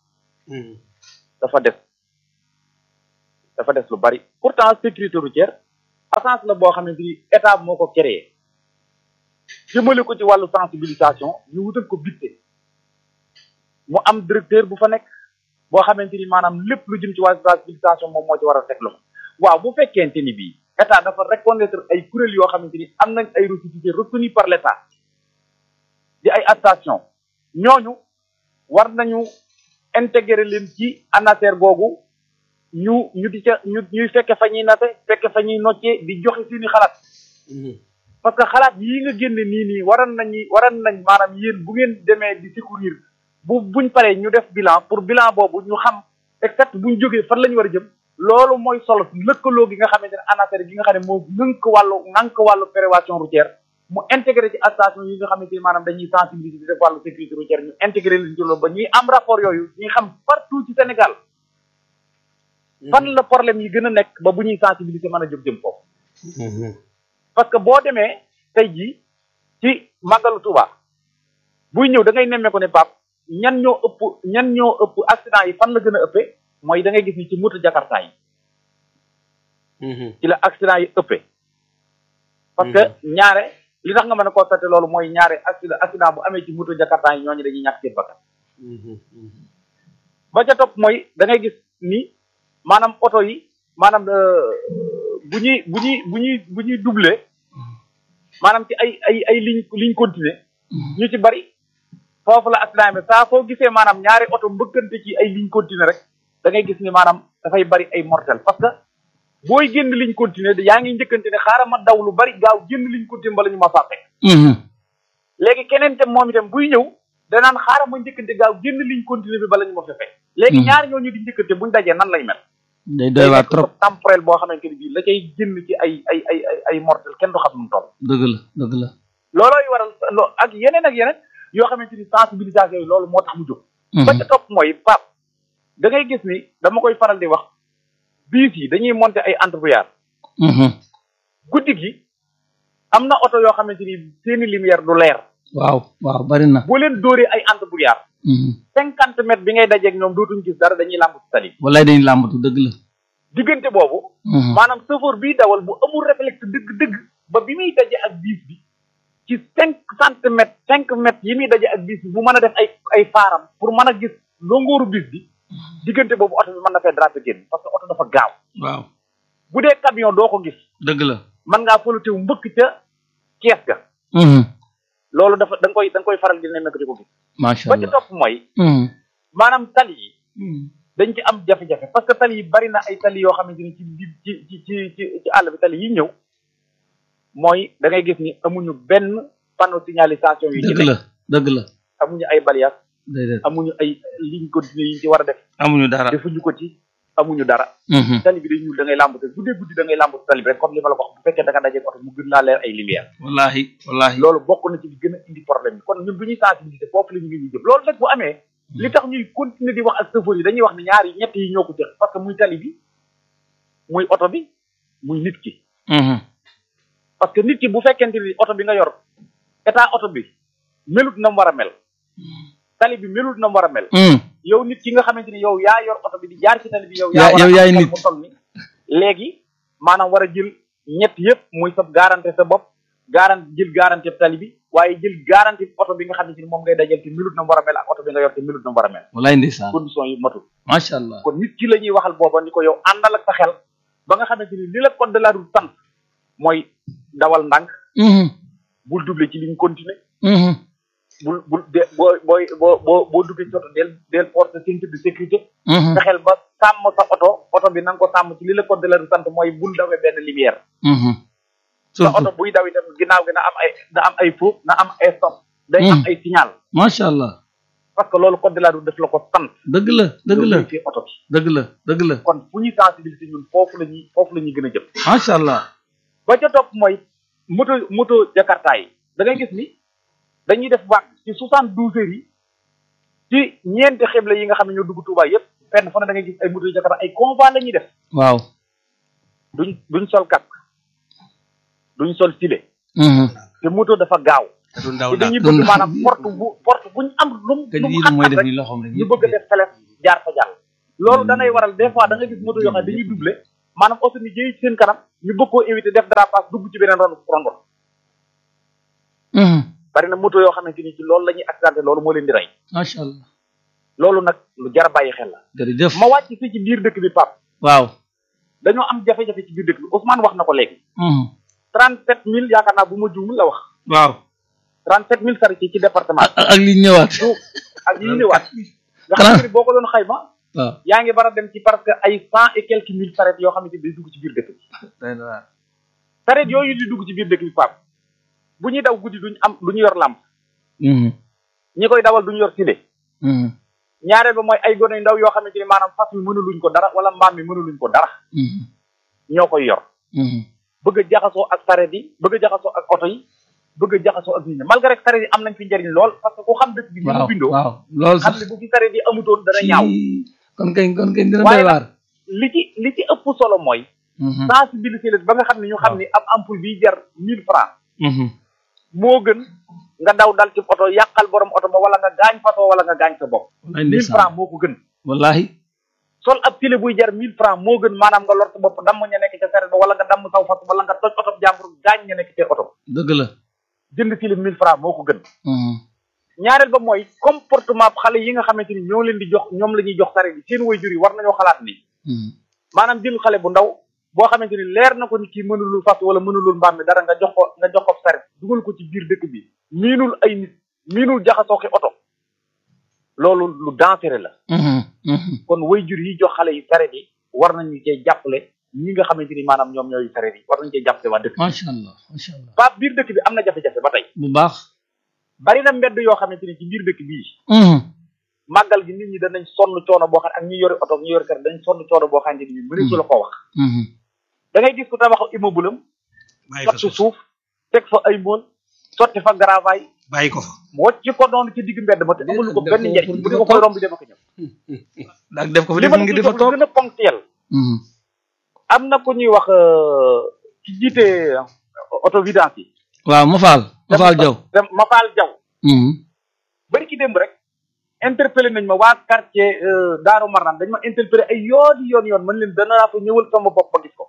dafa des dafa des lu bari pourtant sécurité routière agence la boo xamante ni état moo ko créé jëmale ko ci wàllu sensibilisation ñu wutal ko bitte mu am directeur bu fa nekk boo xamante ni maanaam lépp lu jëm ci wàllu sensibilisation moom moo ci war a teg loxo waaw bu fekkente ni bii état dafa reconnaître ay kuréel yoo xamante ni am nañ ay ressources reconnues par l' état di ay station ñooñu war nañu intégrer leen ci ANASER googu ñu ñu di ca ñu ñuy fekke fa ñuy nate fekke fa ñuy noccee di joxe seeni xalaat parce que xalaat yii nga génne nii nii waran nañu waran nañ maanaam yéen bu ngeen demee di secourir bu buñ paree ñu def bilan pour bilan boobu ñu xam exact buñ jógee fan la ñu war a jëm loolu mooy solo lëkkaloo gi nga xamante ne ANASER gi nga xam ne moo ngënk wàllu ngànk wàllu prévention routière mu intégré ci station yi nga xamante ni maanaam dañuy sensibiliser di def wàllu sécurité routière ñu intégré leen ci loolu ba ñuy am rapport yooyu ñuy xam partout ci Sénégal fan la problème yi gën a nekk ba bu ñuy sensibiliser mën a jóg jëm foofu parce que boo demee tey jii ci màggalu Touba buy ñëw da ngay nemmee ko ne pap ñan ñoo ëpp ñan ñoo ëpp accident yi fan la gën a ëppee mooy da ngay gis ni ci moto jakarta yi ci la accident yi ëppee parce que ñaare li tax nga mën a constater loolu mooy ñaare accident accident bu amee ci moto jakarta yi ñooñu dañuy ñàkk seen bakkan ba ca topp mooy da ngay gis ni maanaam oto yi maanaam bu ñuy bu ñuy bu ñuy bu ñuy doublé maanaam ci ay ay ay ligne ligne continue ñu ci bari foofu la accident bi saa soo gisee maanaam ñaari oto mbëkkante ci ay ligne continue rek da ngay gis ni maanaam dafay bari ay mortel parce que booy génn ligne continue yaa ngi njëkkante ne xaaral ma daw lu bari gaaw génn ligne continue bala ñu ma fàtte léegi keneen tam moom itam buy ñëw danaan xaaral ma njëkkante gaaw génn ligne continue bi bala ñu ma fefe léegi ñaar ñooñu di njëkkante buñ dajee nan lay mel day doy waar trop temporel boo xamante ni bii la cay génn ci ay ay ay ay ay mortel kenn du xam nu mu toll dëgg la dëgg la loolooy waral loo ak yeneen ak yeneen yoo xamante ni sensibilisation yi loolu moo tax mu jóg ba ca topp mooy pap da ngay gis ni dama koy faral di wax biis yi dañuy monter ay entrepreneur guddi gi am na oto yoo xamante ni seeni lumière du leer waaw waaw bari na boo leen dóoree ay entrepreneur cinquante mètres bi ngay dajeeg ñoom dootuñ gis dara dañuy làmb ci tali wallaay dañuy làmbatu dëgg la diggante boobu maanaam chauffeur biy dawal bu amul réflexe dëgg-dëgg ba bi muy daje ak biis bi ci cinq centimètres cinq mètres yi muy daje ak biis bi bu mën a def ay ay faaram pour mën a gis longooru biis bi diggante boobu oto bi mën na fee drapé génn parce que oto dafa gaaw waaw bu dee camion doo ko gis dëgg la mën ngaa folotewu mbëkk ca kees ga loolu dafa da nga koy da nga koy faral di nemmeeku di ko gis macha ba ci allah topp mooy maanaam tali yi dañ ci am jafe-jafe parce que tali yi bari na ay tali yoo xamante ni ci ci ci ci ci ci àll bi tali yi ñëw mooy da ngay gis ni amuñu benn panneau signalisation yu ci dëgg la nekk dëgg la amuñu ay balias déedéet amuñu ay ligne continue yi ñu ci war a def amuñu dara defuñu ko ci amuñu dara Mhm. tali bi day ñuul da ngay làmbatu guddee guddi da ngay làmbatu tali bi rek comme li ma la ko wax bu fekkee da nga dajeeg oto mu gën laa leer ay lumière wallahi wallahi loolu bokk na ci li gën a indi problème bi kon ñun bu ñuy sensibiliser foofu la ñu ngi ñuy jëm loolu nag bu amee li tax ñuy continuer di wax ak chauffeur yi dañuy wax ne ñaar yi ñett yi ñoo ko jël parce que muy tali bi muy oto bi muy nit ki Mhm. parce que nit ki bu fekkente ni oto bi nga yor état oto bi melut na mu war a mel tali bi melut na mu war a mel Mhm. yow nit ki nga xamante ni yow yaa yor oto bi di jaar ci tali bi yow Yaa- yaa war a yow yaay am xel nit. mu toll ni léegi maanaam war a jël ñett yëpp muy sa garantie sa bopp garantie jël garantie tali bi waaye jël garantie oto bi nga xamante ni moom ngay dajal te melut na mu war a mel ak oto bi nga yor te melut na mu war a mel wallahi ndeysaan condition yi matul macha allah kon nit ki la ñuy waxal booba ni ko yow àndal ak sa xel ba nga xamante ni li la code de la route sant mooy dawal ndànk Mhm. bul doubler ci ligne continue Mhm. bul bul de boo booy boo boo boo duggee ci oto del del porte ceinture de sécurité Mhm. fexeel ba sàmm sa oto oto bi na nga ko sàmm ci li la code de la route sant mooy bul dawee benn lumière Mhm. sa oto surtout buy daw itam ginnaaw gi na am ay na am ay feu na am ay stop day am Hmm. ay signal macha allah parce que loolu code de la route daf la ko sant dëgg la dëgg la ci oto bi dëgg la dëgg la kon fu ñuy sensibiliser ñun foofu la ñuy foofu la ñuy gën a jëm macha allah ba ca topp mooy moto moto jakarta yi da ngay gis ni dañuy def vague ci soixante douze heures yi ci ñeenti xibla yi nga xam ne ñoo dugg Touba yépp fenn fu ne da ngay gis ay moto jakarta ay convoi la ñuy def waaw duñ duñ sol casque duñ sol filet Mhm. te moto dafa gaaw du ndaw te daal dañuy doon bëgg na- maanaam porte bu porte buñ am lu mu kañ lu mu lii xat mooy xat def rek nii loxoom rek ñu bëgg a def feles jaar fa jàll loolu danay waral des fois da nga gis moto yoo xam ne dañuy doublé maanaam oto ni jëy ci seen kanam ñu bëgg koo éviter def dérapage dugg ci beneen ron rondon bari na moto yoo xamante ni ci loolu la ñuy accidenté loolu moo leen di rey macha allah loolu nag lu jar a bàyyi xel la jërëjëf ma wàcc fii ci biir dëkk bi Pape waaw dañoo am jafe-jafe ci biir dëkk bi Ousmane wax na ko léegi trente sept mille yaakaar naa bu ma juumul la wax waaw trente sept mille saret yi ci département ak ak li ñëwaat ak yi ñëwaat nga xam ne boo ko doon xayma waaw yaa ngi bara dem ci parce que ay cent et quelques mille saret yoo xamante ni day dugg ci biir dëkk bi saret yooyu di dugg ci biir dëkk bi Pape bu ñuy daw guddi duñ am duñu yor làmp ñi koy dawal duñu yor tile ñaareel ba mooy ay gone yu ndaw yoo xamante ni maanaam fas mi mënuluñ ko dara wala mbaam mi mënuluñ ko dara ñoo koy yor bëgg a jaxasoo ak saret yi bëgg a jaxasoo ak oto yi bëgg a jaxasoo ak nit ñi malgré que saret yi am nañ fi njëriñ lool parce que ku xam dëkk bi ni mu waaw bindoo waaw loolu xam sax ne bu fi saret yi amutoon dana ñaaw kon kañ kon kañ dina Waaye doy waar li ci li ci ëpp solo mooy sensibiliser leen ba nga xam ne ñu xam ni ab ampoule biy jar mille francs moo gën nga daw dal ci oto yàqal borom oto ba wala nga gaañ fatoo wala nga gaañ sa bopp wallaay mille ndeysaan francs moo ko gën wallahi sol ab télé buy jar mille francs moo gën maanaam nga lor sa bopp damm ña nekk ca saret ba wala nga damm saw fas wala nga toj oto jàmbur gaañ ña nekk ca oto dëgg la jënd télé mille francs moo ko gën ñaareel ba mooy comportement xale yi nga xamante ni ñoo leen di jox ñoom la ñuy jox saret yi seen waajur yi war nañoo xalaat ni maanaam jël xale bu ndaw boo xamante ni leer na ko ni kii mënulul fas wala mënulul mbaam mi dara nga jox ko nga jox ko saret dugal ko ci biir dëkk bi miinul ay nit miinul jaxasoo ki oto loolu lu dangereux la kon waajur yi jox xale yi saret yi war nañu cee jàppale ñi nga xamante ni maanaam ñoom ñooy saret yi war nañu cee jàppale waa dëkk bi macha allah macha allah Pape biir dëkk bi am na jafe-jafe ba tey bu baax bari na mbedd yoo xamante ni ci biir dëkk bii màggal gi nit ñi danañ sonn coono boo xam ne ak ñi yori oto ak ñi yori kër dañ sonn coono boo xamante ni mënees la ko wax da ngay gis ku tabax immeuble am bàyyi ko sotti suuf suuf teg fa ay mool sotti fa garavaay bàyyi ko fa wocc ko noonu ci digg mbedd ma te amul ko benn njariñ bu di ko koy romb dem ak a ñëw ak def ko fi li def ma ngi ci di fa jox lu toog gën a ponctuel am na ku ñuy wax euh, ki jiite auto vidange yi waaw ma faal ma faal jaw dem ma faal jaw bari ki démb rek interpellé nañ ma waa quartier euh, Daaru Marnaan dañ ma interpellé ay yoon yoon yoon man leen danaa fa ñëwal sama bopp ba gis ko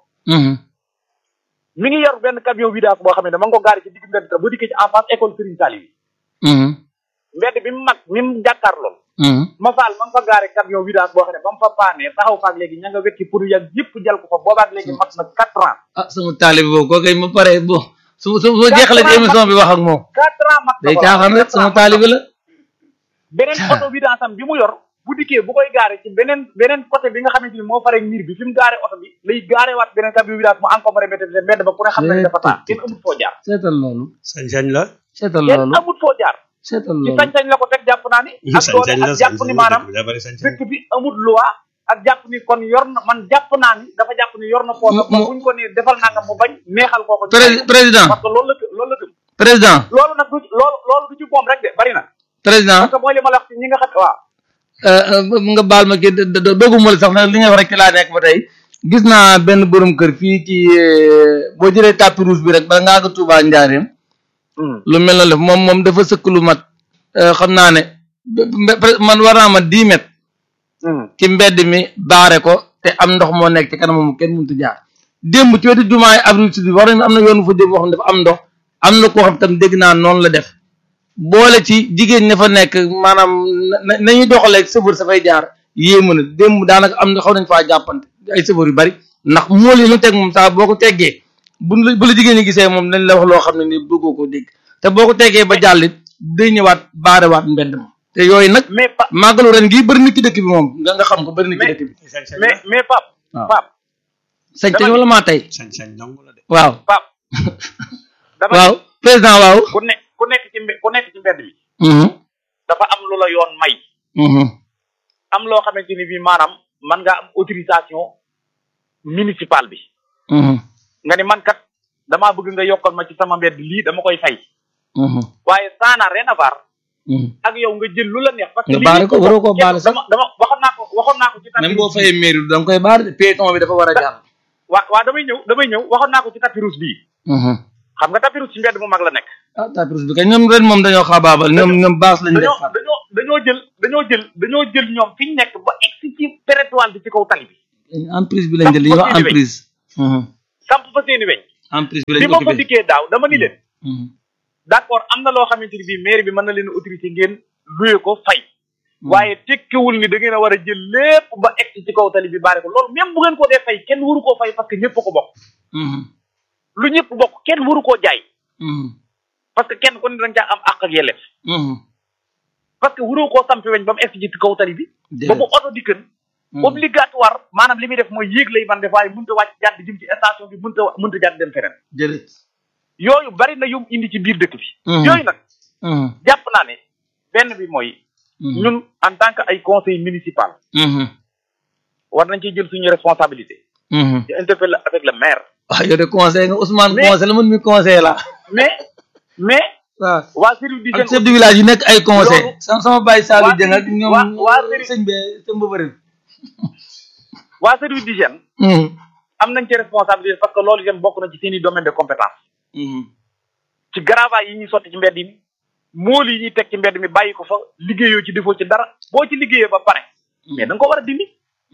mi ngi yor benn camion vidange boo xam ne dama nga ko gaari ci digg mbedd ba dikkee ci en face école Serigne Saliou yi mbedd bi mu mag mi mu jàkkaar lool ma faal ma nga fa gaare camion vidange boo xam ne ba mu fa paanee taxaw faak léegi ña nga wekki pour yàgg yëpp jal ko fa boobaak léegi mat na quatre ans ah sama taalibe boobu koo kay ma pare bon su su su jeexalee ci émission bi wax ak moom quatre ans mat na day ko caaxaan rek sama taalibe la beneen oto vidange am bi mu yor bu dikkee bu koy gaare ci beneen beneen côté bi nga xamante ni moo fare miir bi fi mu gaare oto bi lay gaare waat beneen camion vidange mu encombré mbedd bi mbedd ba ku ne xam nañ dafa taa kenn amut foo jaar seetal loolu sañ-sañ la seetal kenn loolu amut foo jaar seetal ci loolu sañ-sañ la ko teg jàpp naa ni ak doole sañ-sañ la ak jàpp ni maanaam daa bari sañ-sañ dëkk bi amut loi ak jàpp ni kon yor na man jàpp naa ni dafa jàpp ni yor na poos Mu- ba mu- buñ ko ni defal nangam mu bañ neexal koo ko ñu Pré- bàyyi ko. président parce que loolu la gëm loolu la gëm président loolu nag du loolu loolu du ci moom rek de bari na président parce que mooy li ma la wax ci ñi nga xam waaw euh, euh, nga baal ma kii do- do- doguma la sax nag li nga wax rek ci laa nekk ba tey gis naa benn borom kër fii ci euh, boo jëlee tapis rouge bi rek bala ngaa ko Touba Njaareem lu mel na def moom moom dafa sëkk lu mat euh, xam naa ne be- be- man war naa ma dix mètres ci mbedd mi baare ko te am ndox moo nekk ci kanam moom kenn mënut a jaar démb ci wetu jumaay avril sud bi war nañu am na yoon fu jëm boo xam ne dafa am ndox am na koo xam tam dégg naa noonu la def boole ci jigéen ña fa nekk maanaam na nañuy doxalee sëfër sa fay jaar yéemu na démb daanaka am na xaw nañ faa jàppante ay sëfër yu bari ndax mool yi lu teg moom saa boo ko teggee bu la bu la jigéen ñi gisee moom dañ la wax loo xam ne ni bëggoo koo dégg te boo ko teggee ba jàllit day ñëwaat baarewaat mbedd ma te yooyu nag mais pa màggalu ren gii bëri na ci dëkk bi moom nga nga xam ko bëri na ci Mais- dëkk bi sañ-sañ mais mais pap waaw. pap sañ dama wala maa tey sañ-sañ dong la de waaw pap dama waaw président waaw ku ne ku nekk ci mbe- ku nekk ci mbedd mi mhm dafa am lu la yoon may mhm am loo xamante ni bii maanaam man nga am autorisation municipale bi mhm nga ni man kat damaa bëgg nga yokkal ma ci sama mbedd lii dama koy fay mhm waaye ça n'a rien à voir mhm ak yow nga jël lu la neex parce que Nga lii baale ko, waroo koo kenn- baale sax. dama dama waxoon naa ko waxoon naa ko ci tapis même boo rouge fayee mairie da nga koy baar de piéton bi dafa war a jàll waa waa damay ñëw damay ñëw waxoon naa ko ci tapis rouge bii mhm xam nga tapis rouge ci mbedd mu mag la nekk ah tapis bi kay ñoom ren moom dañoo xaabaabal ñoom ñoom baas lañ def dañoo far dañoo dañoo jël dañoo jël dañoo jël ñoom fi ñu nekk ba egsi ci territoire bi ci kaw tali bi emprise bi lañ jël li ñuy wax emprise Mhm. samp fa seeni weñ emprise bi bi lañ ma fa occupé dikkee daaw dama ni leen Mhm. d'accord am na loo xamante ni bii mairie bi mën na leen autorité ngeen luye ko fay waaye tekkiwul ni da ngeen a war a jël lépp ba egsi ci kaw tali bi baare ko loolu même bu ngeen ko dee fay kenn waru koo fay parce que ñëpp a ko bokk Mhm. lu ñëpp bokk kenn waru koo jaay Mhm. parce que kenn ku ne da nga caa am àq ak yelleef Mhm. parce que waroo koo sampi weñ ba mu egsi ci kaw tali bi ba bu oto di kën Mhm. obligatoire maanaam li muy def mooy yéeg lay man def waaye mënut a wàcc jàdd jëm ci station bi mënut a mënut a jàdd dem feneen jërëjëf yooyu bari na yum indi ci biir dëkk bi Mhm. yooyu nag Mhm. jàpp naa ne benn bi mooy Mhm. ñun en tant que ay conseil municipal Mhm. war nañ ciy jël suñu responsabilité Mhm. di interpeller avec le maire ah yow de conseil nga Ousmane Mais- conseil la man mi conseil la mais mais waaw waa service ak d'hygiène chef de village yi nekk ay conseil Loolu- sama sama bàyyi Saliou waa Dieng ak Serigne- ñoom waa- waa Serigne- sëñ be sëñ ba bëri waa service d'hygiène am nañ ci responsabilité parce que loolu itam bokk na ci seen i domaine de compétence ci garavaay yi ñuy sotti ci mbedd mi mool yi ñuy teg ci mbedd mi bàyyi ko fa liggéeyoo ci defoo ci dara boo ci liggéeyee ba pare mais da nga ko war a dindi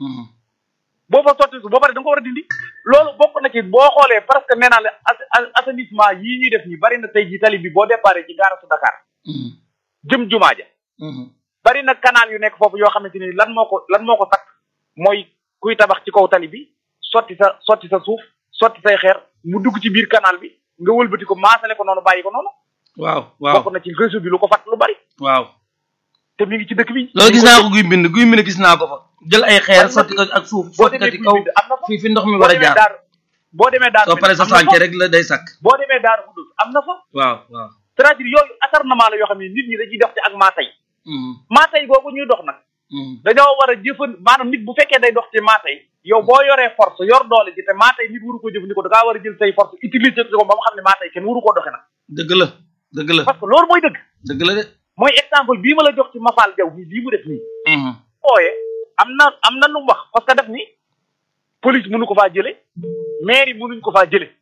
boo fa sotti su ba pare da nga ko war a dindi loolu bokk na ci boo xoolee presque nee naa la as- as- assainissement yii ñuy def nii bari na tey ji tali bi boo déparé ci gaara su Dakar jëm jumaa ja bari na canal yu nekk foofu yoo xamante ni lan moo ko lan moo ko takk mooy kuy tabax ci kaw tali bi sotti sa sotti sa suuf sotti say xeer mu dugg ci biir canal bi nga wëlbati ko maasale ko noonu bàyyi ko noonu waaw waaw bokk na ci réseau bi lu ko fat lu bari waaw te mi ngi ci dëkk bi loolu gis naa ko guy mbind guy mbind gis naa ko fa jël ay xeer sotti ko ak suuf boo sotti ko demee ci kaw Guy Mbind am na fa fii fi ndox mi boo war a demee jaar daar boo demee daar soo paree sa am na fa. sànke rek la day sakk boo demee daar Xudus am na fa waaw waaw c'est-à-dire yooyu acharnement la yoo xam ne nit ñi dañuy dox ci ak maatay maatay googu ñuy dox nag dañoo war a jëfan maanaam nit bu fekkee day dox ci maatay yow boo yoree force yor doole ji te maatay nit waru ko jëfandikoo da ngaa war a jël say force utiliser ko ba mu xam ne maatay kenn waru koo doxe nag dëgg la dëgg la parce que loolu mooy dëgg dëgg la de mooy exemple bii ma la jox ci Mafal Jaw bi lii mu def nii ooyee am na am na lu mu wax parce que def ni police mënu ko faa jële mairie mënuñ ko faa jële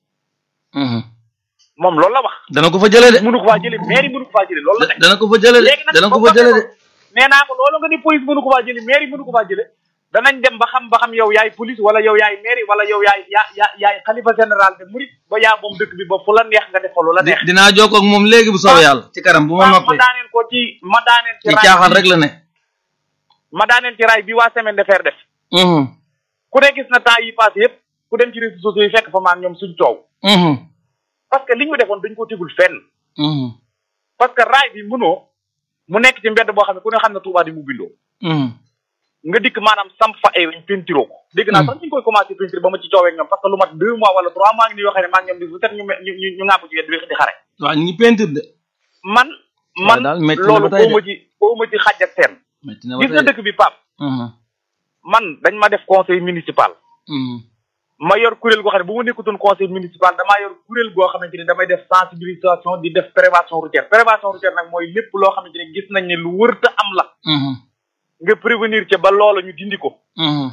moom loolu la wax dana ko fa jële de mënu ko faa jële mairie mënu ko faa jële loolu la nekk dana ko fa jële de léegi nag dana ko ba fa jële de ko nee naa ko loolu nga ni police mënu ko faa jële mairie mënu ko faa jële danañ dem ba xam ba xam yow yaay police wala yow yaay mairie wala yow yaay yaa yaa yaay xalifa général de Mouride ba yaa moom dëkk bi ba fu la neex nga def fa lu la neex Di- dinaa jokkoo ak moom léegi bu soobee yàlla ci kanam bu ma ma noppee daaneel ko ci ma daaneel ci ci raay caaxaan bi- rek la ne ma daaneel ci raay bi waa semaine de fer def ku ne gis na temps yi passé yëpp ku dem ci réseaux sociaux yi fekk fa maag ñoom suñ coow parce que li ñu defoon dañ ko tegul fenn parce que raay bi mënoo mu nekk ci mbedd boo xam ne ku ne xam ne Touba di mu bindoo nga dikk maanaam samp fa ay weñ pentiroo ko dégg naa sax ñu ngi koy commencé pentir ba ma ci coowee ak ñoom parce que lu mat deux mois wala trois mois ngi ni yoo xam ne maa ngi ñoom di bu set ñu me- ñu ñu ñu ŋàbb ci wet di di xare waaw ñu ngi peinture de man man daal métti na loolu ba tey de. foo ma ci foo ma ci xaj ak seen metti na ba gis nga tey dëkk bi Pape man dañ ma def conseil municipal ma yor kuréel goo xam ne bu ma nekkutoon conseil municipal damaa yor kuréel goo xamante ni damay def sensibilisation di def prévention routière prévention routière nag mooy lépp loo xamante ni gis nañ ne lu wërta am la nga prévenir ca ba loola ñu dindi ko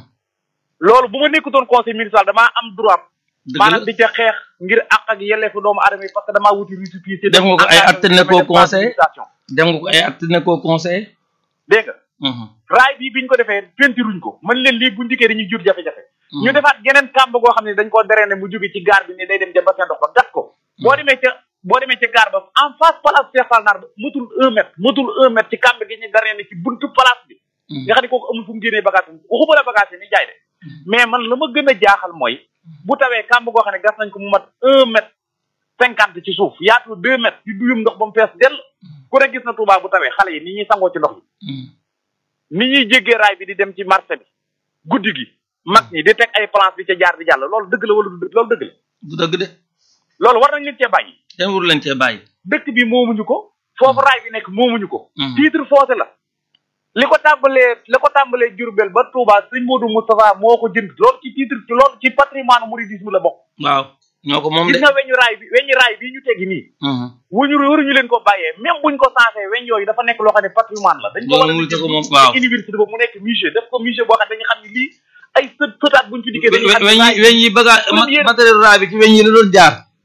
loolu bu ma nekkutoon conseil municipal damaa am droit dëgg maanaam la di ca xeex ngir àq ak yelleefu doomu aadama yi parce que damaa wuti récépissé Def nga ko ay acte ne koo conseil. sensibilisation dem nga ko ay acte ne koo conseillé dégg nga raay bi biñ ko defee pentiruñ ko mën leen lii bu njëkkee dañuy jur jafe-jafe ñu defaat geneen kàmb goo xam ne dañ koo deree ne mu jóge ci gaar bi ne day dem ca bassin ndox ba gat ko boo demee ca boo demee ca gaar ba en face place Cheikh Fall Nar ba mutul un mètre mutul un mètre ci kàmb gi ñu deree ne ci buntu place bi nga xam ne kooku amul fu mu génnee bagage bi waxuma la bagage yi ni jaay de mais man la ma gën a jaaxal mooy bu tawee kàmb goo xam ne gas nañ ko mu mat un mètre cinquante ci suuf yaatu deux mètres di duyum ndox ba mu fees dell ku ne gis na Touba bu tawee xale yi ni ñuy sangoo ci ndox yi ni ñuy jéggee raay bi di dem ci marché bi guddi gi mag ñi di teg ay planche bi ca jaar di jàll loolu dëgg la wala du dëgg loolu dëgg la du dëgg de loolu war nañ leen cee bàyyi kenn wuru leen cee bàyyi dëkk bi moomuñu ko foofu raay bi nekk moomuñu ko Mhm. titre foncé la li ko tàmbalee li ko tàmbalee Diourbel ba Touba sëñ Modou Moustapha moo ko jënd loolu ci titre loolu ci patrimoine mouridisme la bokk waaw ñoo ko moom de gis nga weñu raay bi weñu raay bii ñu teggi nii wuñu waruñu leen ko bàyyee même buñ ko sensé weñ yooyu dafa nekk loo xam ne patrimoine la dañ ko war a Loolu mu jël ko moom, ci waaw. université boobu mu nekk musée def ko musée boo xam ne dañu xam ne lii ay sët sëtaat buñ fi dikkee dañu xam ne weñ yi raay bi- weñ yi baga Première- matériel raay bi ci weñ yi la doon jaar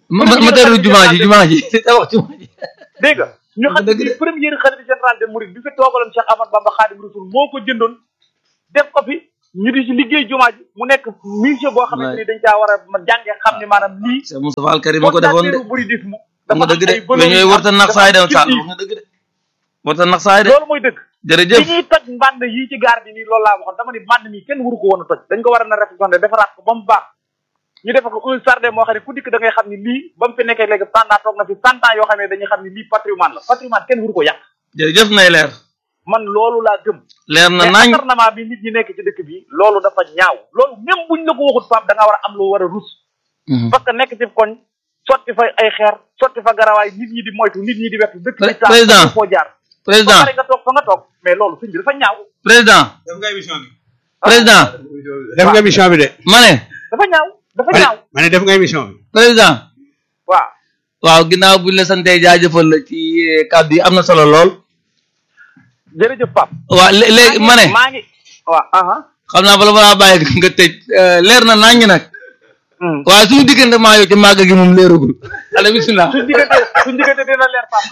ma ma ma teru jumaa ji jumaa ji tabax jumaa ji dégg nga ñu xam dëgg ne de. première xalifa général de Mouride bi fi toogaloon Cheikh Ahmad Bamba Khadim Rasoul moo ko jëndoon def ko fi ñu di ci liggéey jumaa ji mu nekk musée boo xamante ni dañ caa war a ma jàngee xam ne maanaam lii Cheikh Moustapha Al Karim ma ko defoon de fondateur mouridisme wax nga dafa dëgg de am ay valeurs mais ñooy yu warta am, nax dafa saay am dem Sall culture. wax nga dëgg de warta nax saay de loolu mooy dëgg bi jërëjëf ñuy toj mbànd yi ci gaar bi nii loolu laa waxoon dama ni mbànd mi kenn waru ko woon a toj dañ ko war a na réflexionné defaraat ko ba mu baax ñu defa ko un jardin moo xam ne ku dikk da ngay xam ni lii ba mu fi nekkee léegi pendant toog na fi cent ans yoo xam ne dañuy xam ni lii patrimoine la patrimoine kenn waru ko yàq jërëjëf nay leer man loolu laa gëm leer na mais nañ acharnement bi nit ñi nekk ci dëkk bi loolu dafa ñaaw loolu même buñ la ko waxut Pape da nga war a am loo war a rus Mhm. parce que nekk ci koñ sotti fa ay xeer sotti fa garawaay nit ñi di moytu nit ñi di wetu dëkk bi Pré- saa président. foo jaar ba président pare nga toog fa nga toog mais loolu suñ bi dafa ñaaw président def nga émission bi président def nga émission bi de ma ne dafa ñaaw dafa ma ne ñaaw ma ne def nga émission bi président waaw waaw ginnaaw buñ la santee jaajëfal la ci eh, kàddu yi am na solo lool jërëjëf Pape waaw lé- léegi ma ne maa ngi waaw aha xam naa bala balaa bàyyi nga tëj eh, leer na nañ nag Hmm. waaye suñu diggante maa yow ci màgg gi moom leeragul ala bisimilah suñ diggante suñ diggante dina leer Pape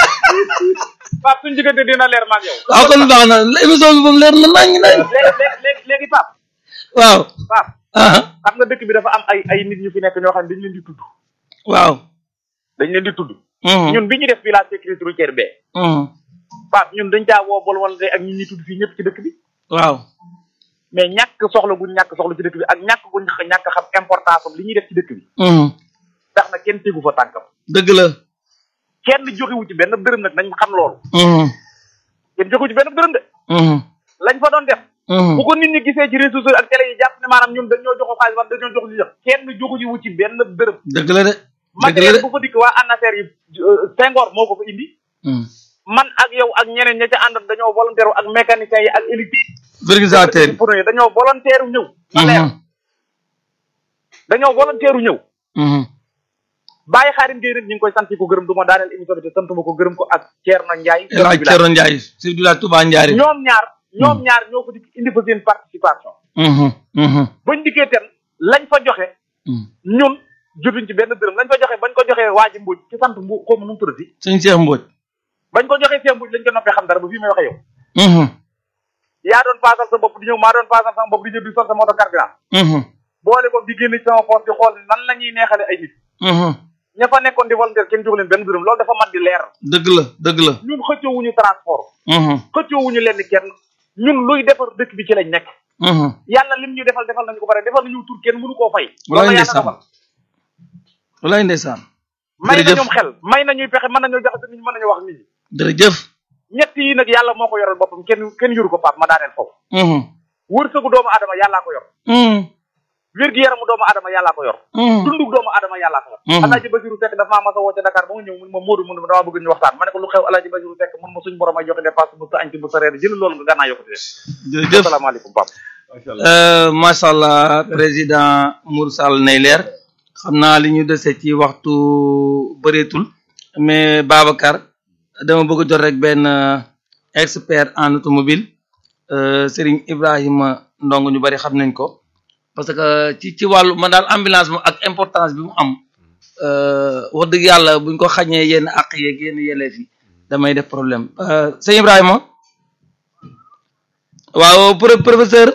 Pape suñ diggante dina leer maag yow waaw kon baax na émission bi moom leer na nañ nañ léegi léegi léegi léegi Pape waaw Pape ah xam nga dëkk bi dafa am ay ay nit ñu fi nekk ñoo xam ne dañ leen di tudd waaw dañ leen di tudd Mhm. ñun bi ñu def village sécurité routière bee Mhm. Pape ñun dañ caa woo bol wala ak ñi ñuy tudd fii ñëpp ci dëkk bi waaw mais ñàkk soxla guñ ñàkk soxla ci dëkk bi ak ñàkk guñ ñàkk xam importance am li ñuy def ci dëkk bi Mhm. tax na kenn tegu fa tànkam dëgg la kenn joxewu ci benn dërëm nag nañ xam loolu Mhm. kenn joxewu ci benn dërëm de Mhm. lañ fa doon def Mhm. bu ko nit ñi gisee ci réseaux sociaux ak télé yi jàpp ne maanaam ñun dañoo joxu xaalis wala dañoo joxu li jox kenn joxu ci wu ci benn dërëm dëgg la de dëgg la matériel de bu fa dikk waa ANACIM yi euh, Senghor moo ko fa indi Mhm. man ak yow ak ñeneen ña ca àndoon dañoo volontaire ak mécaniciens yi ak électrique organisateur yi pour yi dañoo volontaire ñëw ma leer Mhm. dañoo volontaire ñëw Mhm. bàyyi xaarim Gueye nag ñu ngi koy sant ko gërëm du ma daaneel émission bi te santuma ko gërëm ko ak Thierno Ndiaye El Hadj Thierno Ndiaye chef du village Touba Ndiaré ñoom ñaar ñoom ñaar ñoo ko dikk indi fa seen participation Mhm. Mhm. bañ dikkee ten lañ fa joxe Mhm. ñun jotuñ ci benn dërëm lañ fa joxe bañ ko joxee waa ji mbuuj ci sant mbu xaw ma nu mu tuddati sëñ Cheikh Mbodj bañ ko joxee seen mbuuj lañ ko noppee xam dara ba fii may waxe yow Mhm. yaa doon paasal sa bopp di ñëw maa doon paasal sama bopp di ñëw di sol sa moto carburant Mhm. boole ko di génn ci sama poche di xool nan la ñuy neexale ay nit Mhm. ña fa nekkoon di volontaire kenn jox leen benn dërëm loolu dafa mat di leer dëgg la dëgg la ñun xëccoowuñu transport Mhm. xëccoowuñu lenn kenn ñun luy defar dëkk bi ci lañ nekk Mhm. yàlla lim ñu defal defal nañu ko bare defal nañu tur kenn mënu koo fay walaay loolu yàlla ndeysaan dogal walaay ndeysaan may na jërëjëf ñoom xel may nañuy pexe mën nañoo jaxase nit ñi mën nañu wax nit ñi jërëjëf ñett yi nag yàlla moo ko yoral boppam kenn kenn yoru ko paap ma daaneel foofu Mhm. wërsëgu doomu adama yàllaa ko yor Mhm. wér-gi-yaramu doomu adama yàllaa ko yor Mhm. dundug doomu adama yàllaa ko yor Mhm. alaaji basiru sekk dafa maa mas a woo ca Dakar ba mu ñëw mun ma Moodu mun ma dama bëgg ñu waxtaan ma ne ko lu xew alaaji basiru sekk mun ma suñ borom ay joxe dépasse bu sa añ ci bu sa reer jël loolu nga gànnaa yokkati de jërëjëf asalaamaaleykum pap macha allah Euh, macha allah président Mour Sall nay leer xam naa li ñu dese ci waxtu bëreetul mais Babacar dama bëgg a jot rek benn euh, expert en automobile euh, Serigne Ibrahima Ndong ñu bari xam nañ ko parce que ci ci wàllu man daal ambulance moom ak importance bi mu am euh, wax dëgg yàlla buñ ko xañee yenn àq yeeg yenn yelleef yi damay def problème euh, sëñ Ibrahima waaw pro- professeur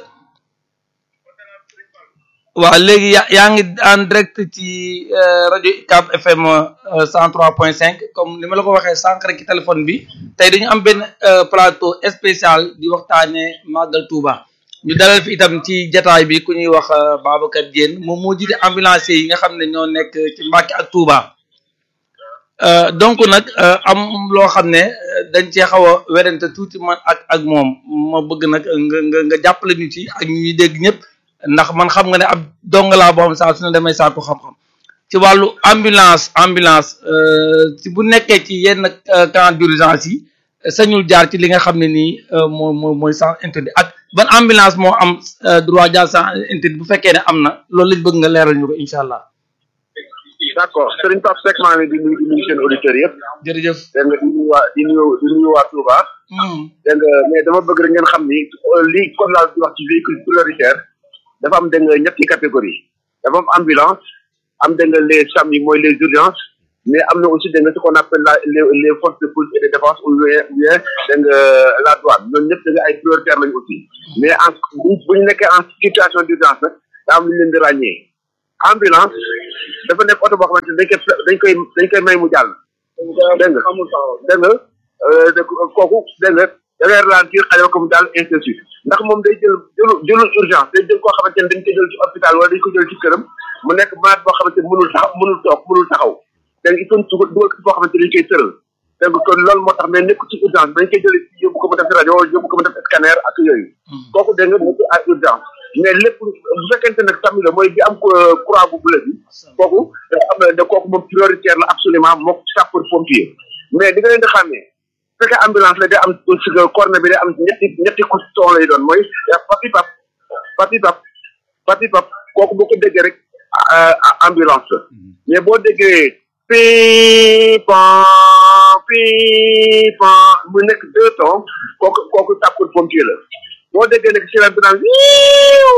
waaw léegi yaa yaa ngi en direct ci euh, rajo UCAB FM euh, 103.5 comme ni ma la ko waxee sànq rek ci téléphone bi tey dañu am benn euh, plateau spécial di waxtaanee Màggal Touba ñu dalal fi itam ci jataay bi ku ñuy wax euh, Babacar Diène moom moo jiite ambulancier yi nga xam ne ñoo nekk ci Mbàkke ak Touba Euh, donc nag euh, am loo xam ne euh, dañ cee xaw a werante tuuti man ak ak moom ma bëgg nag nga nga nga jàppale ñu ci ak ñuy dégg ñëpp ndax man xam nga ne ab dong laa boo xam saa su ne damay saako xam-xam ci wàllu ambulance ambulance ci bu nekkee ci yenn camp d'urgence yi sañul jaar ci li nga xam ne nii moo moo mooy sens interdit ak ban ambulance moo am droit jaar sens interdit bu fekkee ne am na loolu lañ bëgg nga leeral ñu ko incha allah. d' accord Serigne Pape Seck maa ngi leen di nuyu di nuyu seen auditeurs yëpp. jërëjëf. dégg nga di nuyu waa di nuyu di nuyu waa Touba. dégg nga mais dama bëgg rek ngeen xam ni lii comme laa di wax ci véhicule prioritaire dafa am dégg nga ñetti catégorie dafa am ambulance am da nga les SAM yi mooy les urgences mais am na aussi da nga ce qu'on appelle la les les forces de police et de défense ou bien bien da nga la douane ñoom ñëpp da nga ay prioritaires lañu aussi mais en bu bu ñu nekkee en situation d'urgence nag daa am lu ñu leen di ràññee ambulance dafa nekk oto boo xamante ne dañ koy dañ koy dañ koy may mu jàll dégg nga dégg nga euh, de- kooku dégg nga da ngay ralentir xale ko mu jàll ainsi de suite ndax moom day jël jëlu jëlul urgence day jël koo xamante ne dañ ko jël ci hôpital wala dañ ko jël ci këram mu nekk malade boo xamante ne mënul taxaw mënul toog mënul taxaw dégg nga il faut dugal dugal ko foo xamante ne dañ koy tëral dégg nga kon loolu moo tax mais nekk ci urgence dañ koy jël yóbbu ko mu def rajo yóbbu ko mu def scanner ak yooyu kooku dégg nga nekk à urgence mais lépp bu fekkente nag tamit la mooy bi am euh, croix bu bleu bi kooku da am na da kooku moom prioritaire la absolument mook sapeur pompier mais di nga leen di xàmmee bu fekkee ambulance la day am si corne bi day am ñetti ñetti couston lay doon mooy papi pap papi pap papi pap kooku boo ko déggee rek euh, ambulance la mais boo déggee pipan pipan mu nekk deux tons kooku kooku sapeur pompier la boo déggee nag sirène bi naan wiiw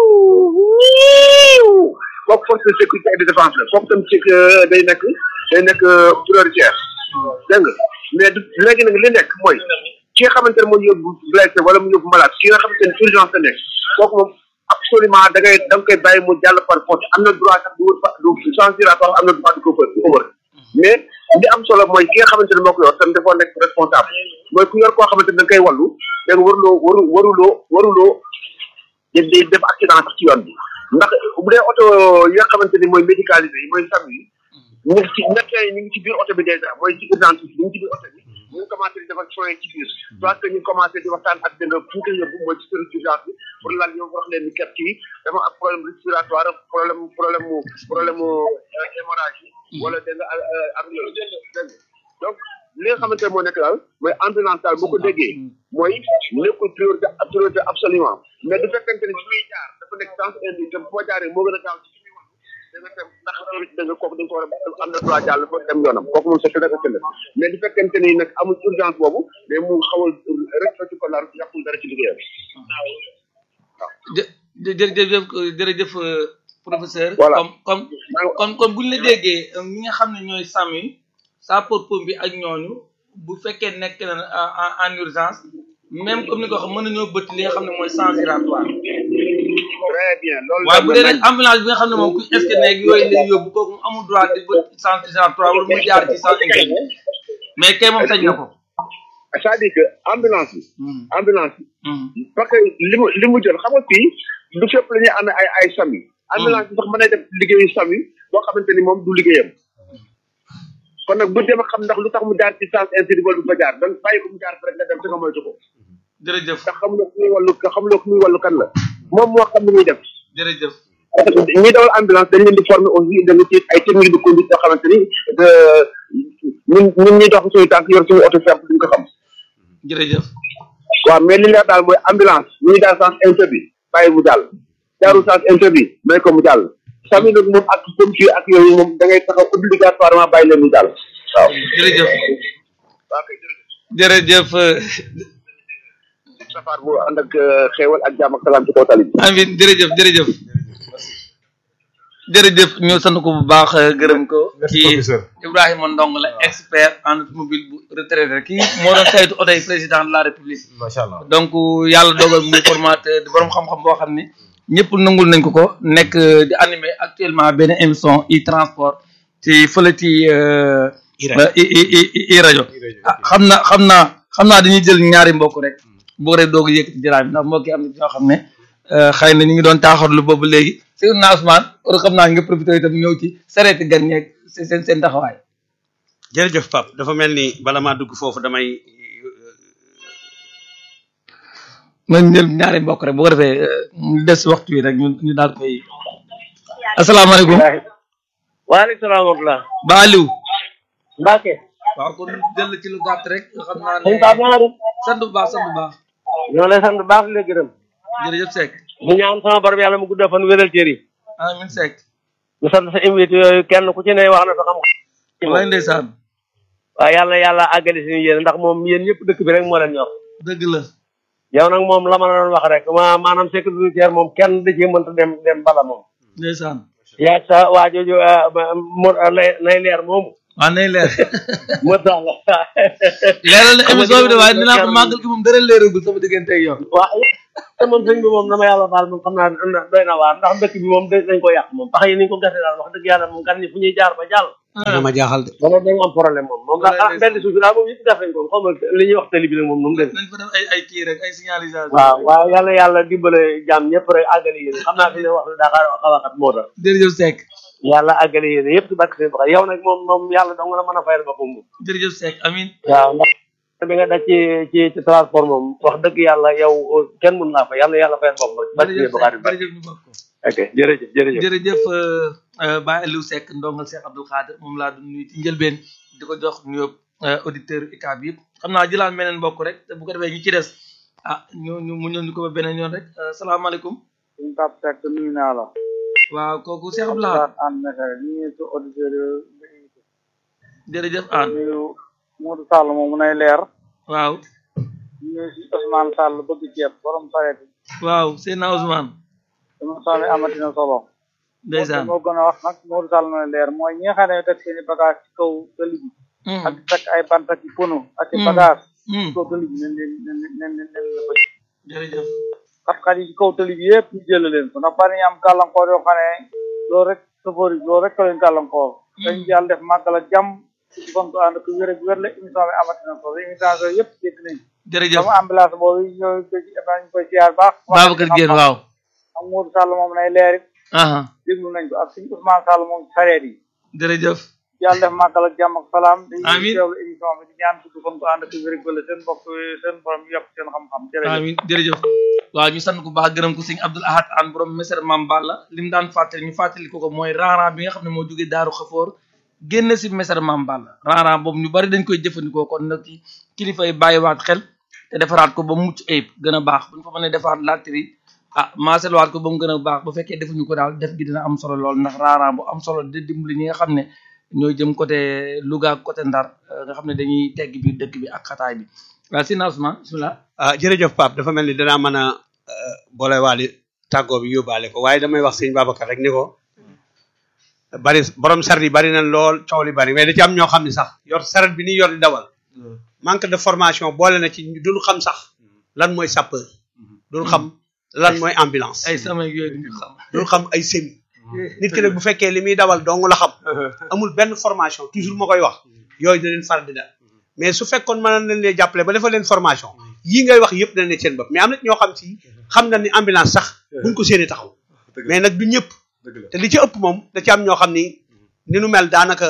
wiiw kooku force de sécurité et de défense la kooku tam ci day nekk day nekk prioritaire dégg nga mais du léegi nag li nekk mooy ki nga xamante ne mooy yóbbu blessé wala mu yóbbu malade ki nga xamante ne urgence la nekk kooku moom absolument da ngay da nga koy bàyyi mu jàll par force am na droit sax du wër fa du sans giratoire am na droit du ko fa du ko wër mais li am solo mooy ki nga xamante ne moo ko yor tam dafa nekk responsable mooy ku yor koo xamante ne da nga koy wallu da nga waruloo waru waruloo waruloo di di def accident sax ci yoon bi ndax bu dee oto yi nga xamante ni mooy médicalisé yi mooy SAMU yi ñu ngi ci médecin yi ñu ngi ci biir oto bi déjà mooy ci urgence bi ñu ngi ci biir oto bi ñu ngi commencé di defal soins ci biir soit que ñu commencé di waxtaan ak dënga fu ñu koy yóbbu mooy ci service d'urgence bi pour lan ñoom wax leen ni kat kii dafa am problème respiratoire problème problème mu problème mu hémorragie wala dégg nga ak loolu dégg nga donc li nga xamante ne moo nekk daal mooy ambulance daal boo ko déggee mooy nekkul priorité priorité absolument mais du fekkente ne fi muy jaar dafa nekk sens indi te boo jaaree moo gën a gaaw ci fi muy wax da nga dem ndax loolu da nga kooku dañ ko war a am na droit jàll fa dem yoonam kooku moom c'est très très mais du fekkente ni nag amul urgence boobu mais mu xawal respecté ko laal yàqul dara ci liggéeyam jë jërëjëf jërëjëf professeur. Voilà. comme comme comme comme bu ñu la déggee ñi nga xam ne ñooy SAMU sapeur pompier ak ñooñu bu fekkee nekk na en en urgence même comme ni ko wax mën nañoo bëtt li nga xam ne mooy sans giratoire. très bien loolu waaye bu dee nag ambulance bi nga xam ne moom ku scanner ak yooyu lay yóbbu kooku amul droit di bët sans giratoire wala muy jaar ci sans interne mais kay moom sañ na ko. c'est-à-dire que ambulance bi Hmm. ambulance bi Hmm. parce que li mu li mu jël xam nga fii du fépp la ñuy amee ay ay SAMU ambulance bi sax mën na def liggéeyu SAMU boo xamante ni moom du liggéeyam kon nag bu dem a xam ndax lu tax mu jaar ci sens intérieur wala du fa jaar donc bàyyi ko mu jaar fa rek nga dem te nga moytu ko jërëjëf ndax xamuloo ku muy wàllu xamuloo ku muy wàllu kan la moom moo xam ni muy def jërëjëf parce que ñi dawal ambulance dañ leen di former aussi da nga ci ay technique de conduite yoo xamante ni de ñun ñun ñuy dox suñu tànk yor suñu auto simple duñ ko xam jërëjëf waaw mais li leer daal mooy ambulance ñuy daal sens interdit bàyyi mu jàll jaarul sens interdit may ko mu jàll sami nag moom ak pompier ak yooyu moom da ngay taxaw obligatoirement bàyyi leen mu jàll waaw jërëjëf waaw kay jërëjëf safar bu ànd ak xéewal ak jàmm ak salaam ci kaw tali bi amin jërëjëf jërëjëf jërëjëf ñu sant ko bu baax gërëm ko merci kii professeur Ibrahima Ndong la expert en automobile bu retraité kii moo doon saytu oto yi président de la république macha allah donc yàlla dogal muy formateur di borom xam-xam boo xam ni ñëpp nangul nañ ko ko nekk di animé actuellement benn émission i transport ci fële ci euh, I-Radio. i i i i rajo ah xam naa xam naa xam naa dañuy jël ñaari mbokk rek boo rek doog a yëkkati jaraam bi ndax mbokk yi am na ñoo xam ne euh, xëy na ñu ngi doon taaxarlu boobu léegi si na Ousmane war xam naa nga profité itam ñëw ci sareeti gan ñeeg seen seen seen taxawaay jërëjëf Pape dafa mel ni bala maa dugg foofu damay man jël ñaari mbokk rek bu ko defee euh, ñu des waxtu wi rek ñu ñu daal koy asalaamaaleykum waaleykum salaam wa rahmatulah. ba Aliou Mbacke. waaw kon jël ci lu gàtt rek nga xam naa sëñ ne Pape na nga def. sant bu baax sant bu baax ñoo lay sant bu baax di la gërëm. jërëjëf Seck ñu ñaan sama borom yàlla mu guddal fan wéral cër yi. amin Seck ñu sant sa invité yooyu kenn ku ci ne wax na sa xam-xam. walaay ndeysaan waaye yàlla yàlla àggali suñu yéen ndax moom yéen ñëpp dëkk bi rek moo leen ñor. dëgg la yow nag moom la ma la doon wax rek ma maanaam sécurité routière moom kenn da cee mënta dem dem bala moom. ndeysaan yaa sa waa jooju mo lay lay leer moomu waaw nay leer moo tax la leeral na émission bi de waaye dinaa ko màggal gi moom dara leeragul sama diggante ak yow waaw te moom sëñ bi moom dama yàlla baal moom xam naa na- doy na waar ndax dëkk bi moom da- dañ ko yàq moom pax yi ni ñu ko gase daal wax dëgg yàlla moom gan ñi fu ñuy jaar ba jàll dina ma jaaxal de dama dañu am problème moom moom daal ah benn suuf bi daal moom yëpp def nañ ko xaw ma li ñuy wax tali bi nag moom nu mu dem nañ fa def ay ay kii rek ay signalisation waaw waaw yàlla yàlla dimbale jàmm ñëpp rek àggali yéen xam naa fi ne wax daa xaw a xat moo tax jërëjëf Seck yàlla àggali yéen yëpp ci barke seen baxal yow nag moom moom yàlla dong la mën a fayal boppam moom jërëjëf Seck amin waaw ndax bi nga daj ci ci ci transport moom wax dëgg yàlla yow kenn mun naa fa yàlla yàlla fayal boppam rek barke jërëjëf seen baxal Seck jërëjëf ñu bokk ko ok jërëjëf jërëjëf jërëjëf Baye Aliou Seck ndongal Cheikh Abdoul Khadir moom laa doon nuyu ci njëlbeen di ko jox nuyoo auditeur UCAB yëpp xam naa jëlaat meneen mbokk rek te bu ko defee ñu ci des ah ñu ñu mu ñëw ñu ko ba beneen yoon rek salaamaaleykum suñ Pape Seck nuyu naa la waaw kooku Cheikh Abdoul Khadir ànd mesare ñu ngi su auditeur jërëjëf an nuyu Modou Sall moom mu nay leer waaw ñu ngi si Ousmane Sall bëgg ceeb borom sareet yi waaw Seydina Ousmane dama sànni amatina solo ndeysaan moo gën a wax nag Modou Sall mu nay leer mooy ñi nga xam ne teg seen i bagage ci kaw tali bi ak teg ay bant ak i pono ak i bagage ci kaw tali bi nen leen nen nen nen nen la bëgg jërëjëf xat-xat yi ci kaw tali bi yëpp ñu jël leen ko ndax bari ñu am gàllankoor yoo xam ne loolu rek safar yi loolu rek ka leen gàllankoor dañ yàlla def màggal ak jàmm ci kon ko ànd ko wér ak wér la émission bi amatina solo émission yooyu yëpp dégg nañ jërëjëf sama ambulance boobu ñoo ko ci ñu koy siyaar baax Babacar Diène waaw am Modou Sall moom nay leer it aha déglu nañ ko ak suñu Ousmane Sall moom ci sareet yi jërëjëf yàlla def màggal ak jàmm ak salaam di Amiin. teewlu émission bi di ñaan ci kon ko ànd ko wér ak wér la seen mbokk seen borom yokk seen xam-xam jërëjëf amin jërëjëf waaw ñu sant ko baax gërëm ko sëñ Abdoul Ahad an borom meser mam Balla li mu daan fàttali ñu fàttali ko ko mooy raaraan bi nga xam ne moo jógee daaru xafoor génn si meser mam Balla raaraan boobu ñu bari dañ koy jëfandikoo kon nag ci kilifa yi bàyyiwaat xel te defaraat ko ba mu mucc ayib gën a baax bu ñu fa mënee defaat latri ah maaselwaat ko ba mu gën a baax bu fekkee defuñu ko daal def gi dina am solo lool ndax raaraan bu am solo di dimbali ñi nga xam ne ñooy jëm côté Louga ak côté Ndar euh, nga xam ne dañuy tegg biir dëkk bi ak xataay bi waaw si Ousmane bismillah ah jërëjëf Pape dafa mel ni danaa mën a boole waale tàggoo bi yóbbaale ko waaye damay wax sëñ Babacar rek ni ko bari borom saret yi bari nañ lool coow li bari mais da ci am ñoo xam ne sax yor saret bi ni yor di dawal manque de formation boole na ci ñu dul xam sax lan mooy sapeur dul xam lan mooy ambulance ay sama yooyu duñu xam dul xam ay semi nit ki nag bu fekkee li muy dawal dong la xam amul benn formation toujours ma koy wax yooyu da leen faral di dal mais su fekkoon mën nañ leen jàppale ba defal leen formation yii ngay wax yëpp dañ ne seen bopp mais am na ñoo xam si xam na ni ambulance sax buñ ko séenee taxaw mais nag du ñëpp te li ci ëpp moom da ci am ñoo xam ni ni nu mel daanaka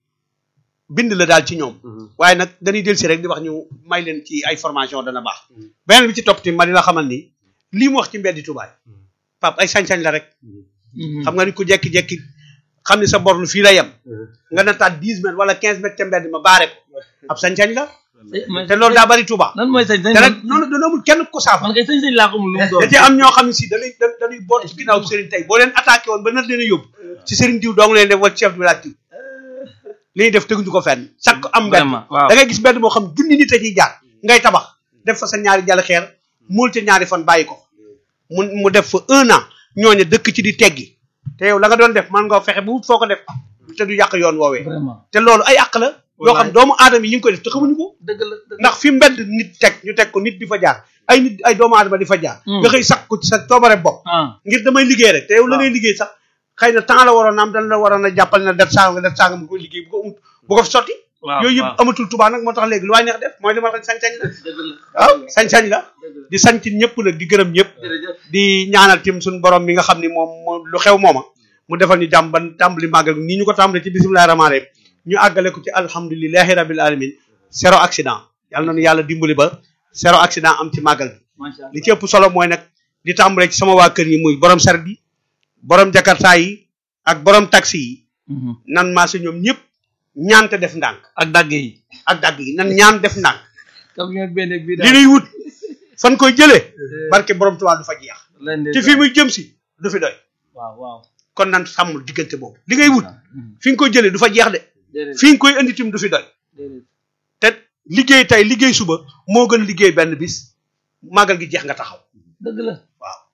bind la daal ci ñoom waaye nag dañuy del si rek di wax ñu may leen ci ay formation dana baax beneen bi ci topp tamit ma di la xamal ni lii mu wax ci mbeddi tubaay pap ay sañ-sañ la rek xam nga ni ku jekki-jekki xam ni sa borlu fii la yem nga nataat dix mètres wala quinze mètres ca mbedd ma baare ko ab sañ-sañ la te loolu daa bari Touba lan mooy sañ-sañ te nag noonu dana amul kenn ko saafa man kay sañ-sañ laa xamul lu mu doon da ci am ñoo xam ne si dañuy da dañuy boot ci ginnaaw sëriñ tey boo leen attaqué woon ba nar leen a yóbbu ci sëriñ diw dong leen def wala chef de village diw li ñuy def teguñu ko fenn chaque am mbedd Vraiment, waaw. da ngay gis mbedd moo xam junni nit a ciy jaar ngay tabax def fa sa ñaari jàll xeer muul ca ñaari fan bàyyi ko mu mu def fa un an ñooñu dëkk ci di teggi te yow la nga doon def man nga fexe bu wut foo ko def te du yàq yoon woowee vraiment te loolu ay àq la yoo xam doomu aadama yi ñu ngi koy def te xamuñu ko dëgg la dëgg la ndax fi mbedd nit teg ñu teg ko nit di fa jaar ay nit ay doomu aadama di fa jaar nga xëy sax ko ci sa coobare bopp ah ngir damay liggéey rek te yow la ngay liggéey sax xëy na temps la waroon a am dañ la waroon a jàppale na det sanga det sanga mu koy liggéey bu ko amut bu ko fi sotti waaw yooyu waaw. yëpp amatul Tuubaa nag moo tax léegi lu waay neex def mooy li ma la sañ-sañ la dëgg la waaw sañ-sañ la di sant ñëpp nag di gërëm ñëpp jërëjëf di ñaanal tim suñu borom mi nga xam ni moom moo lu xew mooma mu defal ñu jàmm ban tàmbali màggal nii ñu ko tàmbali ci bisimilahi rahmaani rahim ñu àggale ko ci alhamdulilahi rabil alamin zéro accident yàlla na nu yàlla dimbali ba zéro accident am ci màggal bi macha allah li ci ëpp solo mooy nag di tàmbale ci sama waa kër yi muy borom saret yi borom jakarta yi ak borom taxi yi Mhm. nan maa si ñoom ñëpp ñaan te def ndànk ak dagg yi ak dagg yi nan ñaan def ndànk camion benn bii li daal nuy wut fan koy jëlee barke borom Tuubaa du fa jeex leen de te fii muy jëm si du fi doy waaw waaw kon nan sàmm diggante boobu li ngay wut Mhm. fi nga koy jëlee du fa jeex de déedéet fi nga koy indi tim du fi doy déedéet te liggéey tey liggéey suba moo gën liggéey benn bis màggal gi jeex nga taxaw dëgg la waaw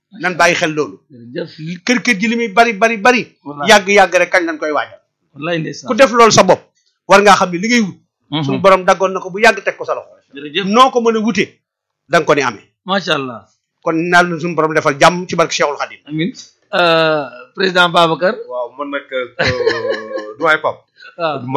nan bàyyi xel loolu jërëjëf kër kër ji li muy bari bari bari Wallaahi. yàgg yàgg rek kañ lañ koy waajal wallaay ndeysaan ku def loolu sa bopp war ngaa xam ne li ngay wut Mhm. suñu borom daggoon na ko bu yàgg teg ko sa loxo jërëjëf noo ko mën a wutee da nga ko ni amee macha allah kon naal na suñu borom defal jàmm ci barke Cheikhul Khadim amin Euh, président Babacar waaw man nag doyen Pape waaw